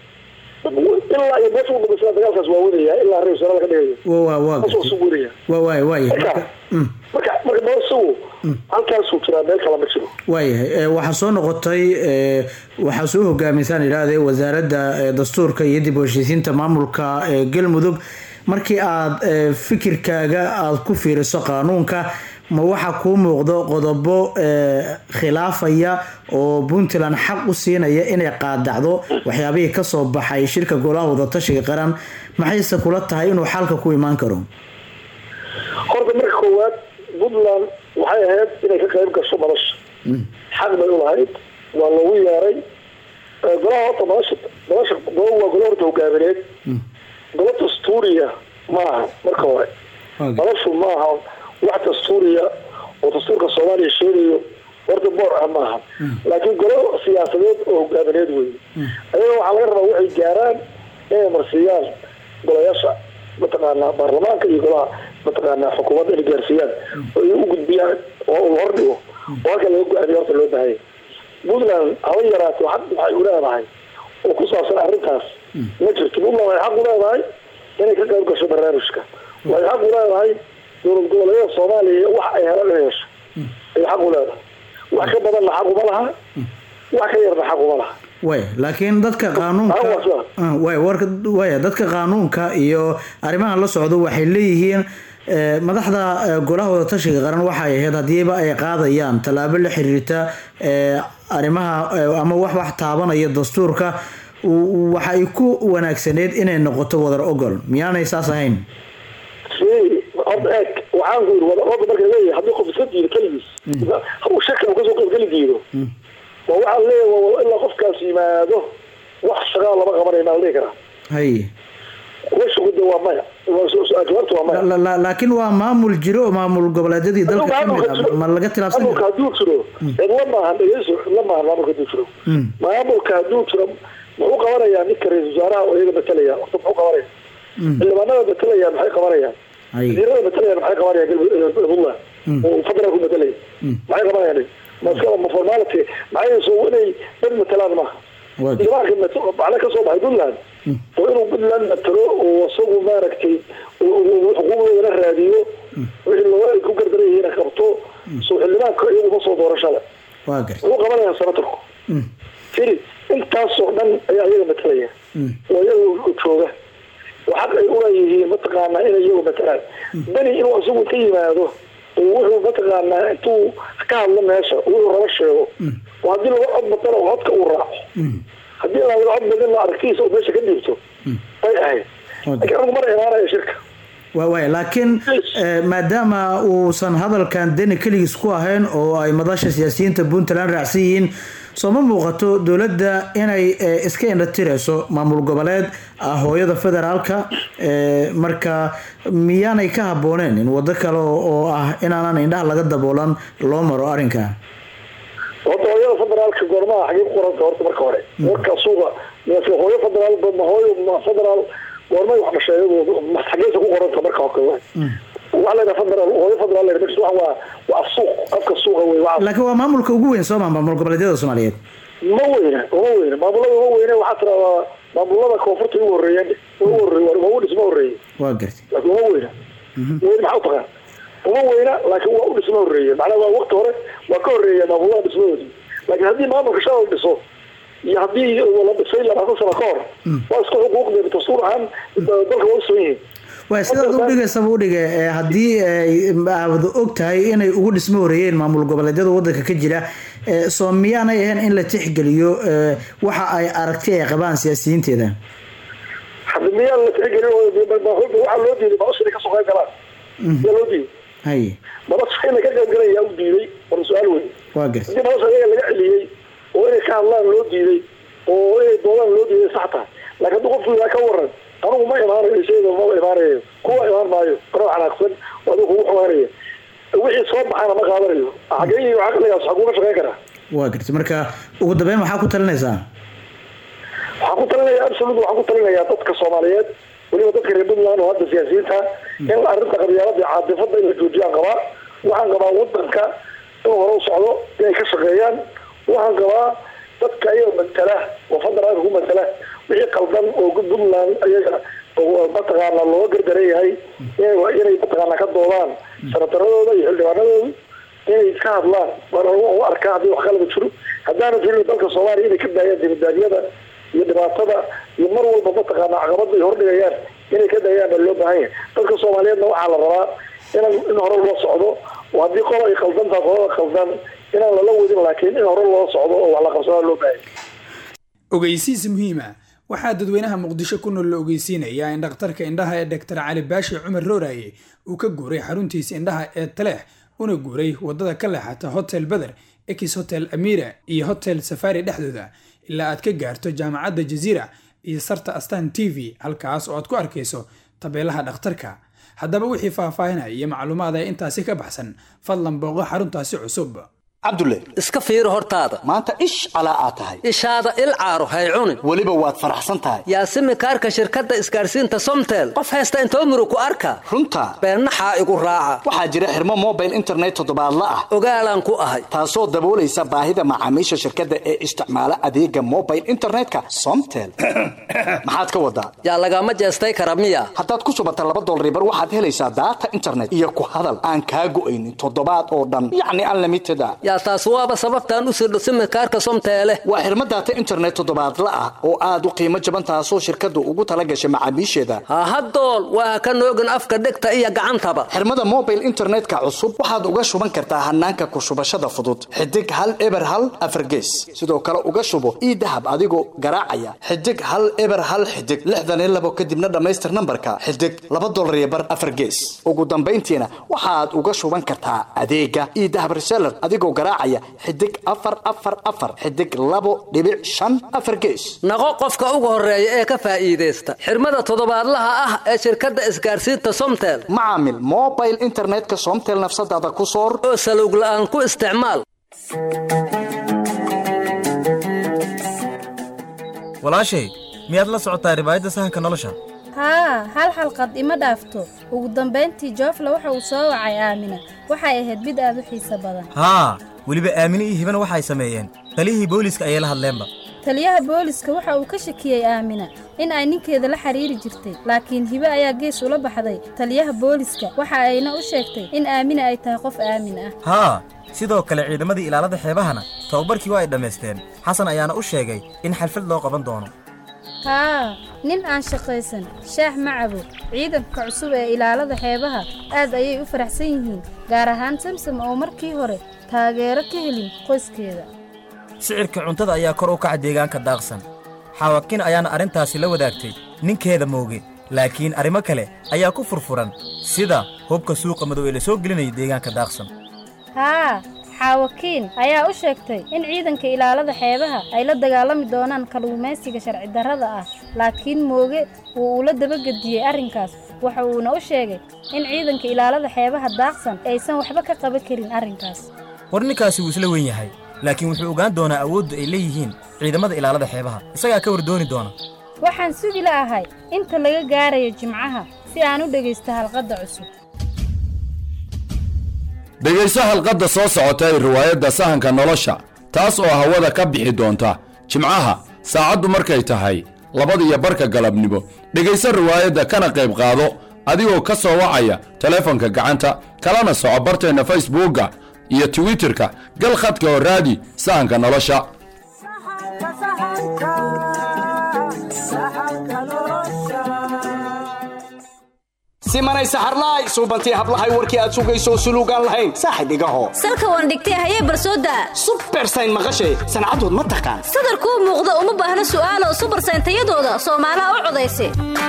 ilaa iyo meesha u dhamaysana dagaalkaas waa wadaya ilaa ra-isul wasaare laga dhigayo waa waa waa taas waa gartay suu wadaya waa waay waay marka marka marka noosagu halkaasuu jiraa meel kale ma jiro waayahay ee, waxaa soo noqotay ee, waxaa soo hogaamisaan idhaahde wasaaradda ee, dastuurka iyo dib u heshiisiinta maamulka ee galmudug markii aad ee, fikirkaaga aad ku fiiriso qaanuunka ma waxaa kuu muuqdo qodobo ee, khilaafaya oo puntland xaq u siinaya inay qaadacdo waxyaabihii kasoo baxay shirka golaha wadatashiga qaran maxayse kula tahay inuu xalka ku imaan karo horta marka koowaad puntland waxay ahayd inay ka qayb gasho madasha xaq bay u lahayd waa loogu yeeray Eh, golaha horta madasha madasha golo waa golo horta hogaamineed golo dastuuriya maaha marka hore madashu maaha wax dastuuriya oo dastuurka soomaaliya sheegayo horta boor ah maaha laakiin golo siyaasadeed oo hogaamineed wey ayaga waxaa laga rabaa waxay gaaraan inay marsiiyaan golayaasha mataqaanaa baarlamaanka iyo golaha mataqaanaa xukuumadda inay gaarsiiyaan oo ay u gudbiyaan oo uu hordhigo oo halka laga go-aamiyo horta loo baahanya puntland haba yaraato xaq waxay u leedahay oo ku saabsan arrintaas ma jirto puntland waxay xaq u leedahay inay ka qayb gasho barnaamijka waxay xaq u leedahay dowlad goboleedyada soomaaliya iyo wax ay helaan inay hesho ay xaq u leedahay wax ka badanna xaq uma laha wax ka yarna xaq uma laha way laakiin dadka qaanuunka Ah, way warka way dadka qaanuunka iyo arrimaha la socdo waxay leeyihiin eh, madaxda eh, golaha wadatashiga qaran waxay ahayd hadiiba ay qaadayaan tallaabo la xiriirta eh, arrimaha eh, ama wax wax taabanaya dastuurka w- waxa ay ku wanaagsaneyd inay noqoto wadar ogol miyaanay saas ahayn si horta eeg waxaan ku yiri wada orda marka leeyahay haddii qof iska diido keligiis uu shaki uu kasoo qaybgeli diido waa waxaa leeyahay waa ilaa qofkaas yimaado wax shaqaa lama qabanayna la dhihi karaa hay kuwa shugude waa maya jawaabta waa maya La- la- laakiin waa maamul jiro oo maamul goboleedyadii dalka ka mid ah ma laga tilaabsan maamulka karo hadduu jiro cidla maahan dhegeyso cidla maahan maamulka hadduu jiro Mm. maamulka hadduu jiro muxuu qabanayaa ninka ra-iisul wasaaraha oo iyaga matalaya horta muxuu qabanaya Mm. xildhibaanada matalaya maxay qabanayaan Ay. wasiirada matalaya maxay qabanayaan galmudug puntland Mm. oo federaalku matalaya Mm. maxay qabanayaan maska ma formality maxay soo inay dad matalaan maaha Waa- xildhibaanka mat- macna ka soo baxay puntland oo inuu puntland matalo oo isagu maaragtay oo- oo- oo xuquuqdoodana raadiyo wixii loo ay ku gardaran yihiin qabto soo xildhibaanka iyagu ma soo doorashada waa gartay muxuu qabanayaa senatorku Mm. firi intaasoo dhan ayaa iyaga matalaya Mm. oo iyaga jooga oo xaq ay uleeyihiin mataqaanaa inay iyagu matalaan beni inuu isagu ka yimaado oo wuxuu mataqaanaa intuu ka hadlo meesha wuxuu raba sheego oo haddii laga cod batana oo codka uu raaco Mm. haddii aan laga cod badin aragtiisa oo meesha ka dhiibto bay ahayd laakiin anigu mana imaanaya shirka waa waaya laakiin eh, maadaama uusan hadalkan deni keligiis ku ahayn oo ay madasha siyaasiyiinta puntland raacsan yihiin soo ma muuqato dowladda inay eh, iska indhatirayso maamul goboleed ah hooyada federaalka eh, marka miyaanay ka habbooneen in waddo kale oo oo ah inaanan indhaha laga daboolan loo maro arrinka horta hooyada federaalka goormaha xagee ku qoranta horta marka hore warka suuqa mise hooyo federaal ba- ma hooyo ma federaal goormay wax dhasheeyadu ma xageesa ku qoranta marka hore waxaa layidhaha federaal hooyo federaal layidhaha meesha waxa waa waa af suuq afka suuqa wey waa laakiin waa maamulka ugu weyn soo maa maamul goboleedyada soomaaliyeed ma weyne uma weyne maamulada uma weyne waxaa tiradaa maamulada koonfurta ugu horeeyeen ugu horeey waa u dhisma horeeye waa gartay laakiin uma weyna weyne maxaa utaqaan uma weyna laakiin waa u dhisma horeeye macnaha waa waqti hore waa ka horeeya maamulada dhismadoodii laakiin haddii maamulka shalay dhiso iyo haddii la dhisay labaatan sano ka hor waa isku xuquuqdeeda dastuur ahaan dalka waa u sugan yihiin waay sidaad u dhigaysaba u dhige eh, haddii ay aad og tahay inay ugu dhismo horeeyeen maamul goboleedyada wadanka ka jira eh, soo miyaanay ahayn in la tixgeliyo eh, waxa ay aragti ay qabaan siyaasiyiinteeda hadda miyaa la tixgelin oo waxaa loo diiday nolosha inay kasoo qayb galaan miyaa loo diiday haye nolosha inay ka qayb galayyaa u diiday war su-aal wey waa gartay haddii nolosha iyaga laga celiyey oo inay ka hadlaan loo diiday oo inay doodaan loo diiday sax tahay laakiin haddii qofku ilaa ka waran anigu ma imaanayo isayda ma imaanayo kuwa imaan maayo anoo xanaaqsan oo adigu kugu xumaanaya wixii soo baxana ma qaadanayo xagee iyo caqligaas waxaa kuga shaqeyn karaa waa gartay marka ugu dambeyn maxaa ku talinaysaa waxaan ku talinayaa absolut waxaan ku talinayaa dadka soomaaliyeed weliba dadka reer puntland oo hadda siyaasiyiinta in arrinta qabyaalada iyo caadifada in la joojiyaan qabaa waxaan qabaa wadanka inuu hore u socdo inay ka shaqeeyaan waxaan qabaa dadka ayaga matala oo federaalka ku matala wixii qaldan oo puntland ayaga oo mataqaana looga gardaran yahay inay inay mataqaana ka doodaan sanataradooda iyo xildhibaanadooda inay ka hadlaan waan u arkaa haddii wax qalaba jiro haddaana jirin dalka soomaaliya inay ka daayaan dibadaabyada iyo dhibaatada iyo mar walba mataqaana caqabada ay hordhigayaan inay ka daayaan baa loo baahan yahay dadka soomaaliyeedna waxaa la rabaa in in hore loo socdo oo haddii qola ay qaldan tahay qolada qaldan inaan lala wadin laakiin in hore loo socdo oo wax la qabsadaa loo baahan yahay ogeysiis muhiima waxaa dadweynaha muqdisho ku nool la ogeysiinayaa in dhakhtarka indhaha ee dr cali baashi cumar rooraye uu ka guuray xaruntiisa indhaha ee taleex una guuray wadada ka leexata hotel beder ex hotel amira iyo hotel safari dhexdooda ilaa aad ka gaarto jaamacadda jaziira iyo sarta astan t v halkaas oo aad ku arkayso tabeelaha dhakhtarka haddaba wixii faahfaahinaya iyo macluumaad ee intaasi ka baxsan fadlan booqo xaruntaasi cusub cabdulle iska fiiri hortaada maanta ish calaa aad tahay ishaada il caaro hay cunin weliba waad faraxsan tahay yaasimi kaarka shirkadda isgaarsiinta somtel qof haysta intoo murug ku arka runta beennaxaa igu raaca waxaa jira xirmo mobile internet toddobaadla ah ogaalaan ku ahay taasoo daboolaysa baahida macaamiisha shirkadda ee isticmaala adeega mobile internetka somtel maxaad ka wadaa yaa lagama jeestay kara miya haddaad ku subata laba dolribar waxaad helaysaa daata internet iyo ku hadal aan kaa go'aynin toddobaad oo dhan yacni unlimited a yaa taas waaba sababtaan u sirdho simikaarka somteele waa xirmo daata internet toddobaadla ah oo aad u qiimo jaban taasoo shirkaddu ugu tala gashay macaamiisheeda hahadool waa ka noogin afka dhegta iyo gacantaba xirmada mobile internetka cusub waxaad uga shuban kartaa hanaanka ku shubashada fudud xidig hal eber hal afargees sidoo kale uga shubo ii dahab adigoo garaacaya xidig hal eber hal xidig lixdan iyo labo kadibna dhammaystir nambarka xidig laba dolar iyo bar afargees ugu dambayntiina waxaad uga shuban kartaa adeega ii dahab reseller adigoo garaacaya xidig afar afar afar xidig labo dhibic shan afar gees naqo qofka ugu horeeya ee ka faa'iidaysta xirmada toddobaadlaha ah ee shirkadda isgaarsiinta somtel macaamil mobile internetka somtel nafsadaada ku soor oo salowg la'aan ku isticmaal walaashay miyaad la socotaa ribaayadda sahanka nolosha haa hal xalqad ima dhaafto ugu dambayntii joofle waxa uu soo wacay aamina waxay ahayd mid aad u xiiso badan haa weliba aamine iyo hibana waxay sameeyeen taliyihii booliiska ayay la hadleenba taliyaha booliska waxa uu ka shakiyey aamina in ay ninkeeda la xiriiri jirtay laakiin hibe ayaa gees ula baxday taliyaha booliska waxa ayna u sheegtay in aamina ay tahay qof aamin ah haa sidoo kale ciidamadii ilaalada xeebahana tababarkii waa ay dhammaysteen xasan ayaana u sheegay in xalfad loo qaban doono haa nin aan shaqaysan shaax ma cabo ciidanka cusub ee ilaalada xeebaha aad ayay u faraxsan yihiin gaar ahaan samsam oo markii hore taageero ka helin qoyskeeda sicirka cuntada ayaa kor u kaca deegaanka daaqsan xaawakin ayaana arrintaasi la wadaagtay ninkeeda mooge laakiin arrimo kale ayaa ku furfuran sida hubka suuqa madow ee la soo gelinaya deegaanka daaqsan haa xaawakiin ayaa u sheegtay in ciidanka ilaalada xeebaha ay la dagaalami doonaan kalluumaysiga sharci darrada ah laakiin mooge wuu ula dabagediyey arrinkaas waxa uuna u sheegay in ciidanka ilaalada xeebaha daaqsan aysan waxba ka qaban karin arrinkaas war ninkaasi wuu isla weyn yahay laakiin wuxuu ogaan doonaa awoodda ay leeyihiin ciidamada ilaalada xeebaha isagaa ka wardooni doona waxaan sugi la'ahay inta laga gaarayo jimcaha si aan u dhegaysto halqadda cusub dhegayso halqadda soo socota ee riwaayadda sahanka nolosha taas oo hawada ka bixi doonta jimcaha saacaddu markay tahay labadiyo barka galabnimo dhegayso riwaayadda kana qayb qaado adigoo ka soo wacaya teleefonka gacanta kalana soco barteenna facebookga iyo twitterka gal khadka oo raadi sahanka nolosha simanay saxarlaay suubantii hablahay warkii aad sugayso suluugaan lahayn saaxib igaho salka waan dhigtay hayee barsooda subersayn maqashay sancadood ma taqaan sadarkuu muuqda uma baahna su'aalo subarsayn tayadooda soomaalaha u codaysa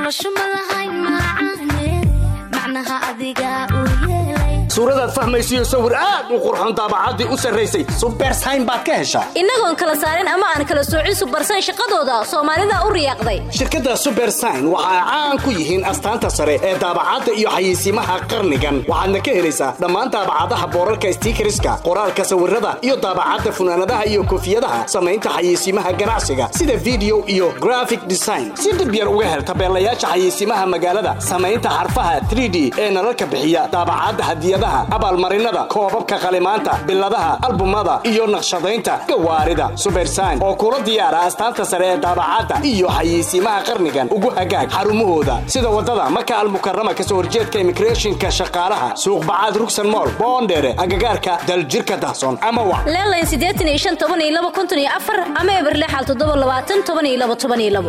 suuradaad fahmaysiyo sawir aad u qurxon daabacaddii u sarraysay subersayn baad ka heshaa innagoon kala saarin ama aan kala soocin subarsayn shaqadooda soomaalida u riyaaqday shirkadda subersayn waxa ay caan ku yihiin astaanta sare ee daabacadda iyo xayeysiimaha qarnigan waxaadna ka helaysaa dhammaan daabacadaha boorarka stiikariska qoraalka sawirada iyo daabacadda funaanadaha iyo koofiyadaha samaynta xayeysiimaha ganacsiga sida video iyo graphic design si dib yar uga hel tabeelayaasha xayeysiimaha magaalada samaynta xarfaha 3d ee nalalka bixiya daabacadda hadiyadaha abaalmarinada koobabka qalimaanta biladaha albumada iyo naqshadaynta gawaarida subersayn oo kula diyaara astaanta sare ee daabacadda iyo xayeysiimaha qarnigan ugu hagaag xarumahooda sida wadada maka almukarama kasoo horjeedka immigrationka shaqaalaha suuqbacaad rugsan mool boondheere agagaarka daljirka dahson ama wa leelayn siddeetan iyo shan toban iyo laba konton iyo afar ama eberlexal toddoba labaatan toban iyo laba toban iyo labo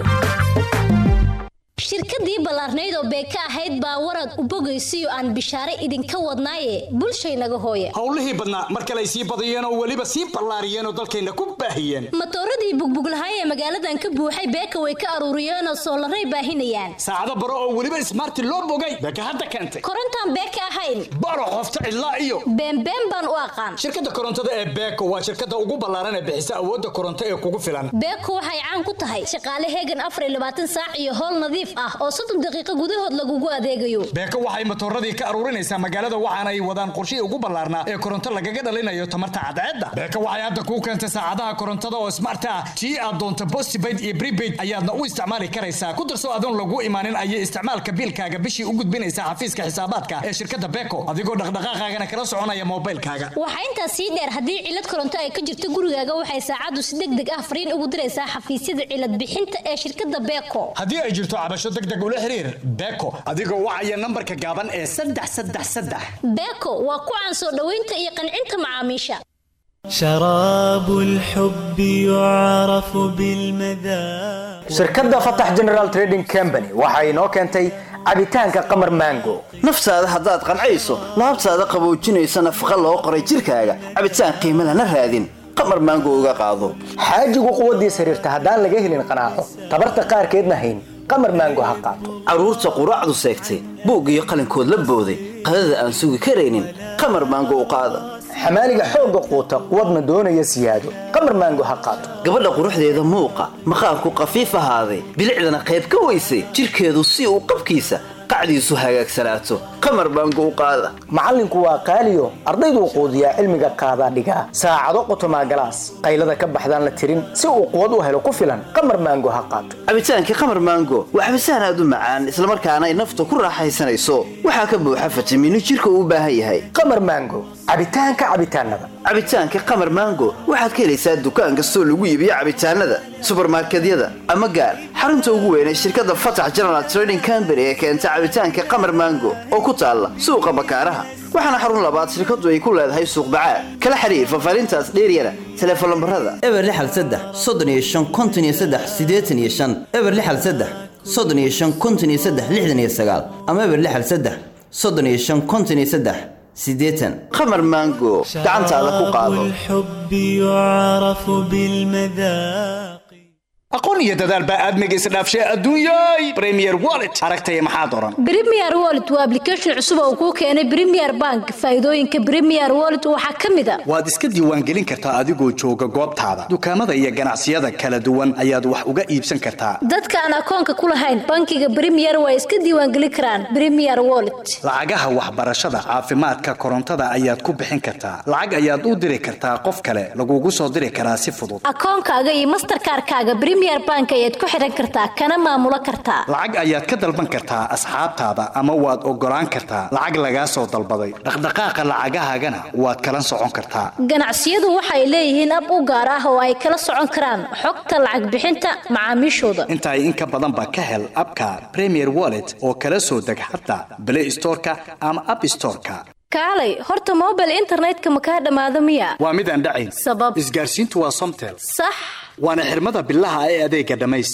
shirkadii ballaarnayd oo beeka ahayd baa warad u bogaysiyo aan bishaare idinka wadnaaye bulshaynaga hooya howlihii badnaa mar kale ay sii badiyeen oo weliba sii ballaariyeen oo dalkayna ku baahiyeen matooradii bugbuglahay ee magaaladan ka buuxay beeka way ka aruuriyeen oo soolaray baahinayaan saacado baro oo weliba ismaarti loo bogay beeka hadda keentay korontaan beeka ahayn baro qofta cidlaa iyo beenbeen baan u aqaan shirkadda korontada ee beeko waa shirkadda ugu ballaaran ee bixisa awoodda koronto ee kugu filan beeko waxay caan ku tahay shaqaale heegan afar iyo labaatan saac iyo howl nadiif ah oo soddon daqiiqo gudahood lagugu adeegayo beeko waxay matooradii ka aruurinaysaa magaalada waxaana ay wadaan qorshihii ugu ballaarnaa ee koronto lagaga dhalinayo tamarta cadceedda beeko waxay hadda kuu keentay saacadaha korontada oo smart ah tii aad doonto postpaid iyo prepaid ayaadna u isticmaali karaysaa ku darso adoon lagu imaanin ayay isticmaalka biilkaaga bishii u gudbinaysaa xafiiska xisaabaadka ee shirkadda beeko adigoo dhaqdhaqaaqaagana kala soconaya moobilkaaga waxaa intaas sii dheer haddii cilad koronto ay ka jirto gurigaaga waxay saacaddu si deg deg ah fariin ugu diraysaa xafiisyada cilad bixinta ee shirkadda beeko haddii ay jirto cabasho deg deg ula xiriir beeko adigoo wacaya nambarka gaaban ee saddex saddex saddex beeko waa ku caan soo dhoweynta iyo qancinta macaamiisha شراب الحب يعرف بالمذاق shirkadda fatax general trading company waxa inoo keentay cabitaanka qamar mango naftaada haddaad qancayso laabtaada qaboojinaysa nafaqa loo qoray jirkaaga cabitaan qiimo lana raadin qamar maango uga qaado xaajigu quwaddiis xiriirta haddaan laga helin qanaaco tabarta qaarkeedna hayn qamar maango ha qaato carruurta quraacdu seegtay buug iyo qalinkood la booday qadada aan sugi karaynin qamar maango u qaada xamaaliga xoogga quuta quwadna doonaya siyaado qamar maango ha qaato gabadha quruxdeeda muuqa maqaarku qafiif ahaaday bilicdana qayb ka weysay jirkeedu si uu qabkiisa qacdiisu hagaagsanaato qamar baango u qaada macallinku waa qaaliyo ardayduu quudiyaa cilmiga qaadaa dhigaa saacado qotomaa galaas qaylada ka baxdaan la tirin si uu quwad u helo ku filan qamar maango ha qaato cabitaankii qamar maango waa cabitaan aad u macaan islamarkaana ay nafta ku raaxaysanayso waxaa ka buuxa fitamiino jirka uu u baahan yahay qamar maango cabitaanka cabitaanada cabitaanka qamar maango waxaad ka helaysaa dukaan kastoo lagu iibiyo cabitaanada subarmarkedyada ama gaar xarunta ugu weyn ee shirkadda fatax general trading company ee keenta cabitaanka qamar maango oo ku taalla suuqa bakaaraha waxaana xarun labaad shirkadu ay ku leedahay suuq bacaad kala xiriir fafaarintaas dheeryana teleefon lambarada eber lixal saddex soddon iyo shan konton iyo saddex siddeetan iyo shan eber lixal saddex soddon iyo shan konton iyo saddex lixdan iyo sagaal ama eber lixal saddex soddon iyo shan konton iyo saddex siddeetan qamar maango gacantaada ku qaado الحب يعرف بالمذاق aqoon iyo dadaal baa aadmiga isdhaafshay adduunyay premier wallet aragtaya maxaa doran Premier Wallet waa application cusub oo kuu keenay Premier Bank. Faa'iidooyinka Premier Wallet waxaa ka mid ah waad iska diiwaangelin kartaa adigoo jooga goobtaada dukaamada iyo ganacsiyada kala duwan ayaad wax uga iibsan kartaa dadka aan akoonka ku lahayn bankiga Premier way iska diiwaangelin karaan Premier Wallet. lacagaha waxbarashada caafimaadka korontada ayaad ku bixin kartaa lacag ayaad u diri kartaa qof kale lagugu soo diri karaa si fudud Akoonkaaga iyo Mastercard-kaaga Premier Bank ayaad ku xiran kartaa kana maamulo kartaa. lacag ayaad ka dalban kartaa asxaabtaada ama waad ogolaan kartaa lacag lagaa soo dalbaday dhaqdhaqaaqa lacagahaagana waad kala socon kartaa Ganacsiyadu waxay leeyihiin ab u gaar ah oo ay kala socon karaan xogta lacag bixinta macaamiishooda. intaay in ka badan ba ka hel abka premier wallet oo kala soo deg xataa play storeka ama app storeka Kaalay, horta mobile internetka ma kaa dhamaado miya? waa mid aan dhacayn Sabab isgaarsiintu waa somtel sax waana xirmada bilaha ee adeega dhamays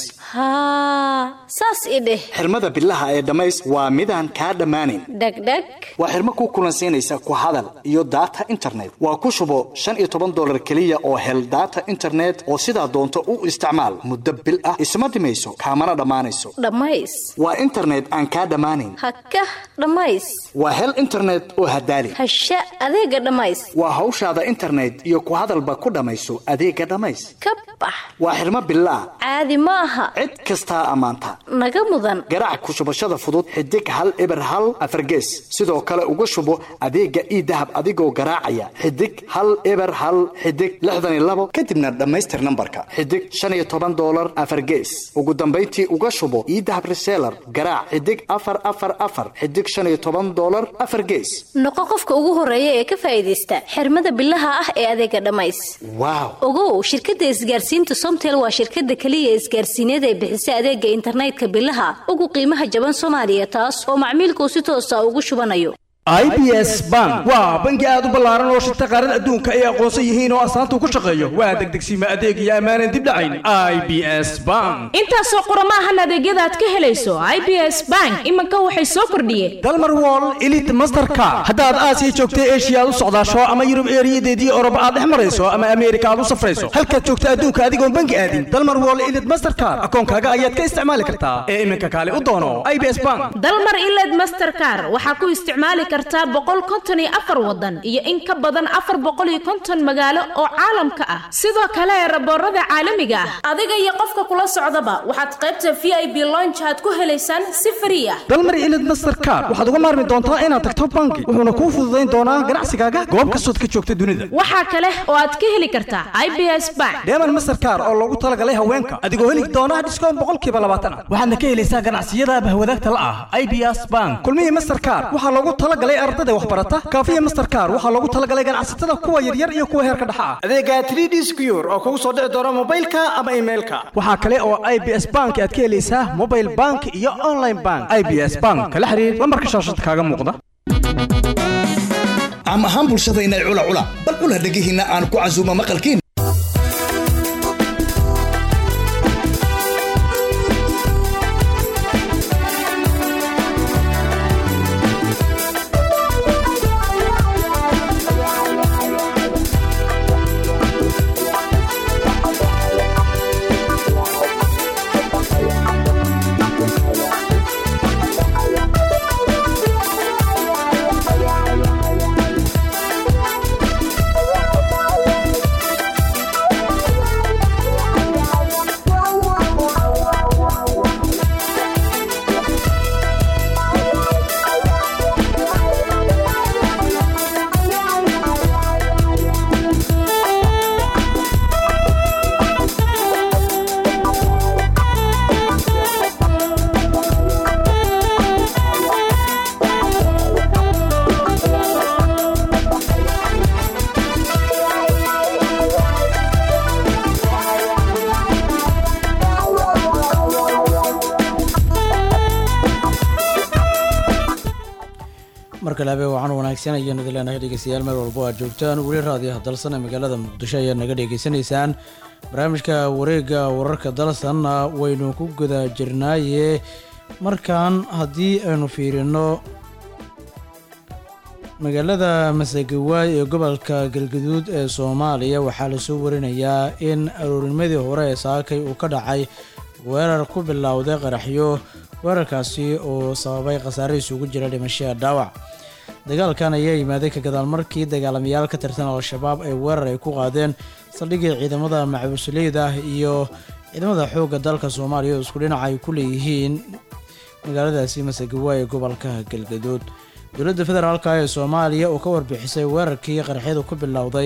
haa saas i dheh xirmada bilaha ee dhamays waa midaan kaa dhammaanayn dhegdheg waa xirmo ku kulansiinaysa ku hadal iyo data internet waa ku shubo shan iyo toban dolar keliya oo hel data internet oo sidaa doonto u isticmaal muddo bil ah isma dhimayso kaamana dhammaanayso dhammays waa internet aan kaa dhammaanayn haka dhammays waa hel internet oo hadaali hasha adeega dhammays waa hawshaada internet iyo ku hadalba ku dhammayso adeega dhamays ka bax waa xirmo bilaah caadi ma aha cid kastaa ammaanta naga mudan garaac ku shubashada fudud xidig hal eber hal afargees sidoo kale uga shubo adeega ii dahab adigoo garaacaya xidig hal eber hal xidig lixdan iyo labo kadibna dhammaystir nambarka xidig shan iyo toban doolar afargees ugu dambayntii uga shubo ii dahab reseller garaac xidig afar afar afar xidig shan iyo toban doolar afar gees noqo qofka ugu horeeya ee ka faa'iidaysta xirmada bilaha ah ee adeega dhammays waaw ogow shirkadda isgaarsiinta somtel waa shirkadda keliya ee isgaarsiineed ee bixisa adeega internetka bilaha ugu qiimaha jaban soomaaliya taas oo macmiilkuu si toosa ugu shubanayo ibs bank waa bangi aad u ballaaran oo shirta qaarada adduunka ay aqoonsan yihiin oo astaanta ku shaqeeyo waa degdegsiima adeeg iyo ammaanan dib dhacayn i b s bank intaasoo qurama ahan adeegyada aad ka helayso i b s bank iminka waxay soo kordhiyeen dalmar wall elite mastercard haddaad aasiya joogta eshiya aad u socdaasho ama yurub eeriyadeedii oroba aad dhex marayso ama ameerika aad u safrayso halkaad joogta adduunka adigoon bangi aadin dalmar wall elite mastercard akoonkaaga ayaad ka isticmaali kartaa ee iminka kaale u doono i b s bank dalmar iled mastercar waxaa ku isticmaali kartaa boqol konton iyo afar wadan iyo in ka badan afar boqol iyo konton magaalo oo caalamka ah sidoo kale raboorada caalamiga ah adiga iyo qofka kula socdaba waxaad qaybta v i b longe aad ku helaysaan si frii ah dalmar ilid mastercard waxaad uga maarmi doontaa inaad tagto bangi wuxuuna kuu fududayn doonaa ganacsigaaga goob kastood ka joogta dunida waxaa kale oo aad ka heli kartaa i b s bank deeman mastercard oo loogu talagalay haweenka adigoo heli doona dhiskoon boqolkiiba labaatan ah waxaadna ka helaysaa ganacsiyada bahwadaagta la ah i b s bank kulmihii mastercard waxaa loogu talagalay ardada waxbarata kaafiya mastercard waxaa loogu talagalay ganacsatada kuwa yaryar iyo kuwa heerka dhexa ah adeega 3d secure oo kugu soo dhici doona mobilka ama emailka waxaa kale oo i b s bank aad ka helaysaa mobile bank iyo online bank i b s bank kala xiriir lambarka shaashada kaaga muuqda caam ahaan bulshadayna cula cula bal cula dhegihiinna aan ku casuumo maqalkiin markale habeen waxaan wanaagsan ayaan idin leenahay dhegeystayaal meel walbo aad joogtaan weli raadiyaha dalsan ee magaalada muqdisho ayaad naga dhegeysanaysaan barnaamijka wareegga wararka dalsanna waynu ku guda jirnaaye markan haddii aynu fiirino magaalada masagawaay ee gobolka galgaduud ee soomaaliya waxaa lasoo warinayaa in aroornimadii hore ee saakay uu ka dhacay weerar ku bilowday qaraxyo weerarkaasi oo sababay khasaare isugu jira dhimashada dhaawac dagaalkan ayaa yimaaday ka gadaal markii dagaalamayaal ka tirsan al-shabaab ay weerar ay ku qaadeen saldhigii ciidamada macabusleyda iyo ciidamada xoogga dalka soomaaliya oo isku dhinac ay ku leeyihiin magaaladaasi masagawaay ee gobolka galgaduud dowladda federaalk ee soomaaliya oo ka warbixisay weerarkii qaraxyadu ku bilowday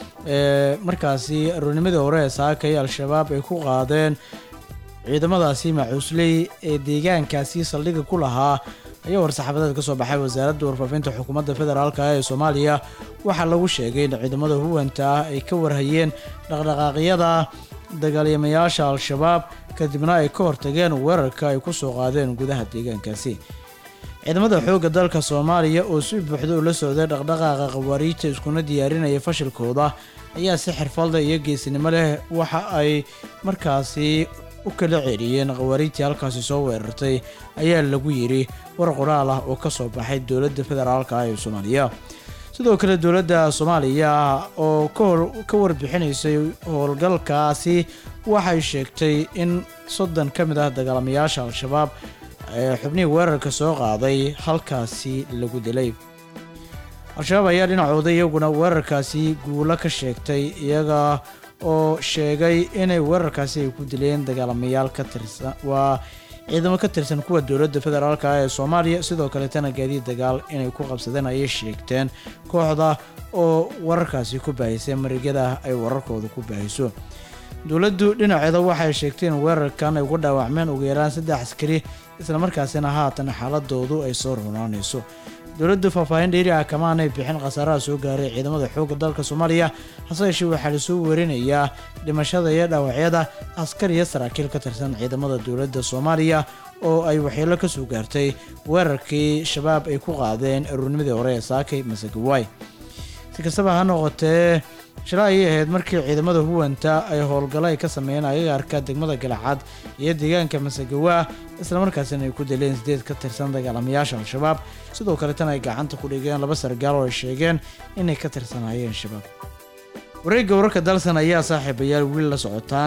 ee markaasi aroornimadii hore ee saakay al-shabaab ay ku qaadeen ciidamadaasi macuusley ee deegaankaasi saldhiga ku lahaa ayaa war-saxaafadeed ka soo baxay wasaaradda warfaafinta xukuumadda federaalk ee soomaaliya waxaa lagu sheegay in ciidamada huwanta ah ay ka warhayeen dhaqdhaqaaqyada dagaalyamayaasha al-shabaab kadibna ay ka hortageen weerarka ay ku soo qaadeen gudaha deegaankaasi ciidamada xoogga dalka soomaaliya oo si buuxda ula socday dhaqdhaqaaqa khawaariijta iskuna diyaarinaya fashilkooda ayaa si xirfadda iyo geesinimo leh waxa ay markaasi u kala ceeliyeen khawaariijtii halkaasi soo weerartay ayaa lagu yidhi war qoraal ah oo ka soo baxay dowladda federaalk ee soomaaliya sidoo kale dowladda soomaaliya oo ka warbixinaysay howlgalkaasi waxay sheegtay in soddon ka mid ah dagaalamayaasha al-shabaab ee xubnihii weerarka soo qaaday halkaasi lagu dilay al-shabaab ayaa dhinacooda iyaguna weerarkaasi guulo ka sheegtay iyaga oo sheegay inay weerarkaasi ay ku dileen dagaalamayaal ka tirsan waa ciidamo ka tirsan kuwa dowladda federaalk ee soomaaliya sidoo kaleetana gaadiid dagaal inay ku qabsadeen ayay sheegteen kooxda oo wararkaasi ku baahisay marigyada ay wararkooda ku baahiso dowladdu dhinaceeda waxay sheegtay in weerarkan ay ugu dhaawacmeen ugu yaraan saddex askari islamarkaasina haatan xaaladoodu ay soo runaanayso dowladdu faahfaahin dheeri ah kamaanay bixin khasaaraha soo gaaray ciidamada xoogga dalka soomaaliya hase yeeshee waxaa lasoo werinayaa dhimashada iyo dhaawacyada askar iyo saraakiil ka tirsan ciidamada dowladda soomaaliya oo ay waxyeelo ka soo gaartay weerarkii shabaab ay ku qaadeen aroornimadii hore ee saakay masagawaay si kastaba ha noqotee shalay ayay ahayd markii ciidamada huwanta ay howlgallo ay ka sameeyeen agagaarka degmada galacad iyo deegaanka masagawaa islamarkaasina ay ku dileen sideed ka tirsan dagaalamayaasha al-shabaab sidoo kaletana ay gacanta ku dhigeen laba sargaal oo ay sheegeen inay ka tirsanaayeen shabaab wareegga wararka dalsan ayaa saaxiibayaal weli la socotaan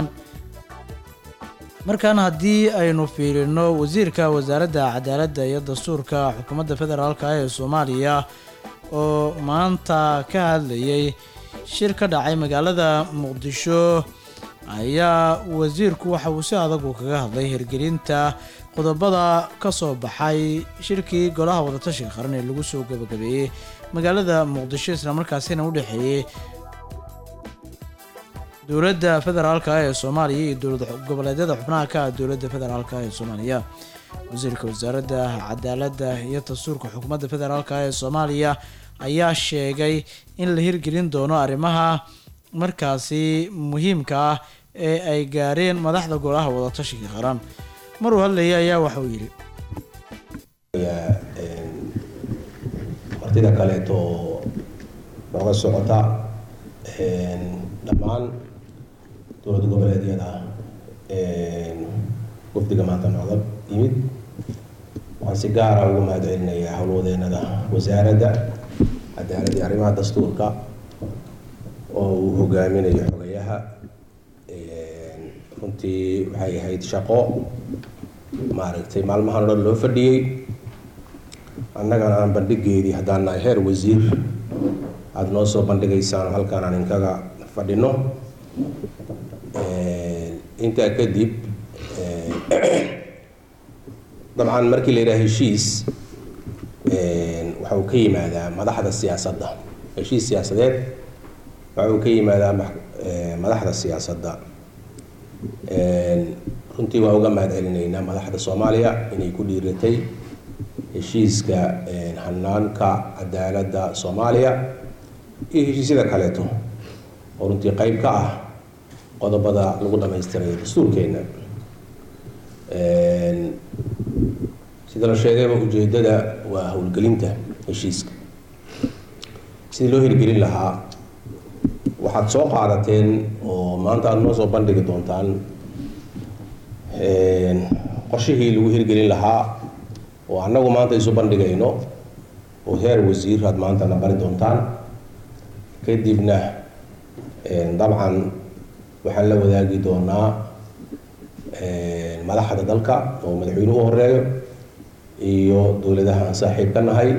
markan haddii aynu fiirino wasiirka wasaaradda cadaaladda iyo dastuurka xukuumadda federaalk ee soomaaliya oo maanta ka hadlayay shir ka dhacay magaalada muqdisho ayaa wasiirku waxa uu si adag uu kaga hadlay hirgelinta qodobada ka soo baxay shirkii golaha wadatashiga qaran ee lagu soo gabagabeeyey magaalada muqdisho islamarkaasina u dhexeeyey dowladda federaalk ee soomaaliya iyo dowlad goboleedyada xubnaha ka ah dowladda federaalk ee soomaaliya wasiirka wasaaradda cadaaladda iyo dastuurka xukuumadda federaalk ee soomaaliya ayaa sheegay in la hirgelin doono arrimaha markaasi muhiimka ah ee ay gaareen madaxda golaha wadatashiga qaran maruu hadlayay ayaa waxa uu yidhi martida kaleeto nooga socota dhammaan dowlad goboleedyada wafdiga maanta nooga yimid waxaan si gaara uga mahad celinayaa howlwadeenada wasaaradda cadaaladda iyo arrimaha dastuurka oo uu hogaaminayo xogayaha runtii waxay ahayd shaqo maaragtay maalmahan o dhan loo fadhiyey annagana aan bandhigeedii haddaan nahay heer wasiir aada noo soo bandhigaysaan halkaan aan inkaga fadhino intaa kadib dabcan markii la yidhaha heshiis waxa uu ka yimaadaa madaxda siyaasadda heshiis siyaasadeed waxa uu ka yimaadaa madaxda siyaasadda runtii waa uga mahad celinaynaa madaxda soomaaliya inay ku dhiiratay heshiiska hanaanka cadaaladda soomaaliya iyo heshiisyada kaleeto oo runtii qeyb ka ah qodobada lagu dhamaystirayo dastuurkeena sida la sheegayba ujeedada waa howlgelinta heshiiska sidii loo hirgelin lahaa waxaad soo qaadateen oo maanta aada noo soo bandhigi doontaan qorshihii lagu hirgelin lahaa oo annagu maanta isu bandhigayno oo heer wasiir aad maanta na bari doontaan kadibna dabcan waxaan la wadaagi doonaa madaxda dalka oo madaxweynuhu u horeeyo iyo dowladaha aan saaxiib ka nahay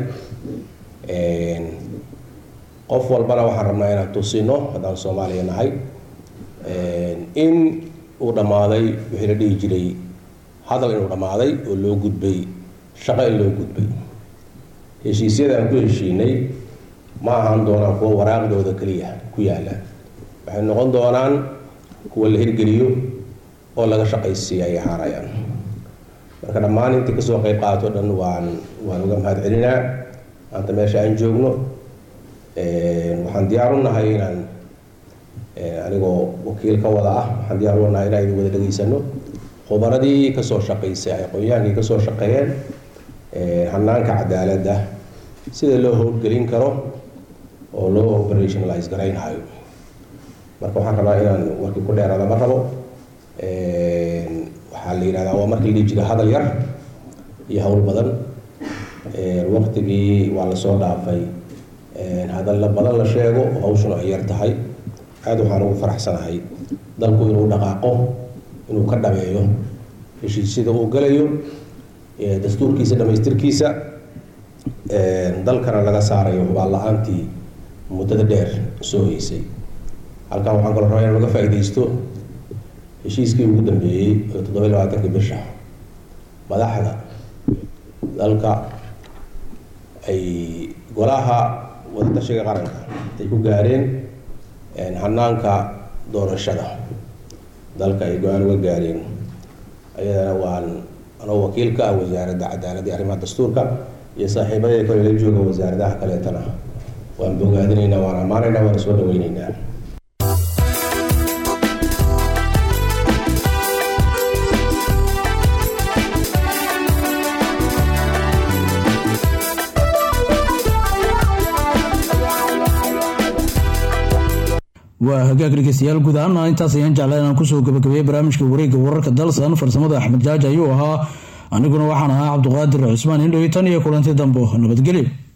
qof walbana waxaan rabnaa inaan tusino haddaan soomaaliya nahay in uu dhammaaday wixii la dhihi jiray hadal inuu dhammaaday oo loo gudbay shaqo in loo gudbay heshiisyada aan ku heshiinay ma ahaan doonaan kuwa waraaqdooda keliya ku yaala waxay noqon doonaan kuwa la hirgeliyo oo laga shaqaysiiya ay ahaanayaan marka dhammaan intii kasoo qeyb qaato dhan waan waan uga mahad celinaa maanta meesha aan joogno waxaan diyaar u nahay inaan anigoo wakiil ka wada ah waxaan diyaar u nahay inaan idin wada dhegaysano khubaradii kasoo shaqaysay aqoon-yahankii kasoo shaqeeyeen hanaanka cadaaladda sida loo howlgelin karo oo loo operationalize garaynhayo marka waxaan rabaa inaan warkii ku dheeraada ma rabo waxaa la yidhahdaa waa markii la dhihi jiray hadal yar iyo howl badan waqtigii waa lasoo dhaafay hadalla badan la sheego oo hawshuna ay yar tahay aada waxaan ugu faraxsanahay dalku inuu dhaqaaqo inuu ka dhabeeyo heshiisyada uu galayo dastuurkiisa dhamaystirkiisa dalkana laga saarayo hubaal la-aantii muddada dheer soo heysay halkan waxaan kaloo rabaa inaan uga faa'iidaysto heshiiskii ugu dambeeyey oo toddoba iyo labaatankii bisha madaxda dalka ay golaha wadatashiga qaranka ay ku gaareen hanaanka doorashada dalka ay go-aan uga gaareen ayadana waan anoo wakiil ka ah wasaaradda cadaaladda iyo arrimaha dastuurka iyo saaxiibadee kale la jooga wasaaradaha kaleetana waan bogaadinaynaa waan ammaanaynaa waan soo dhaweynaynaa waa hagaag dhegeystayaal guud ahaana intaas ayaan jeclaa inaan kusoo gabagabeeyey barnaamijka wareegga wararka dalsan farsamada axmed jaaji ayuu ahaa aniguna waxaan ahaa cabduqaadir cusmaan indhow tan iyo kulanti dambo nabadgelyo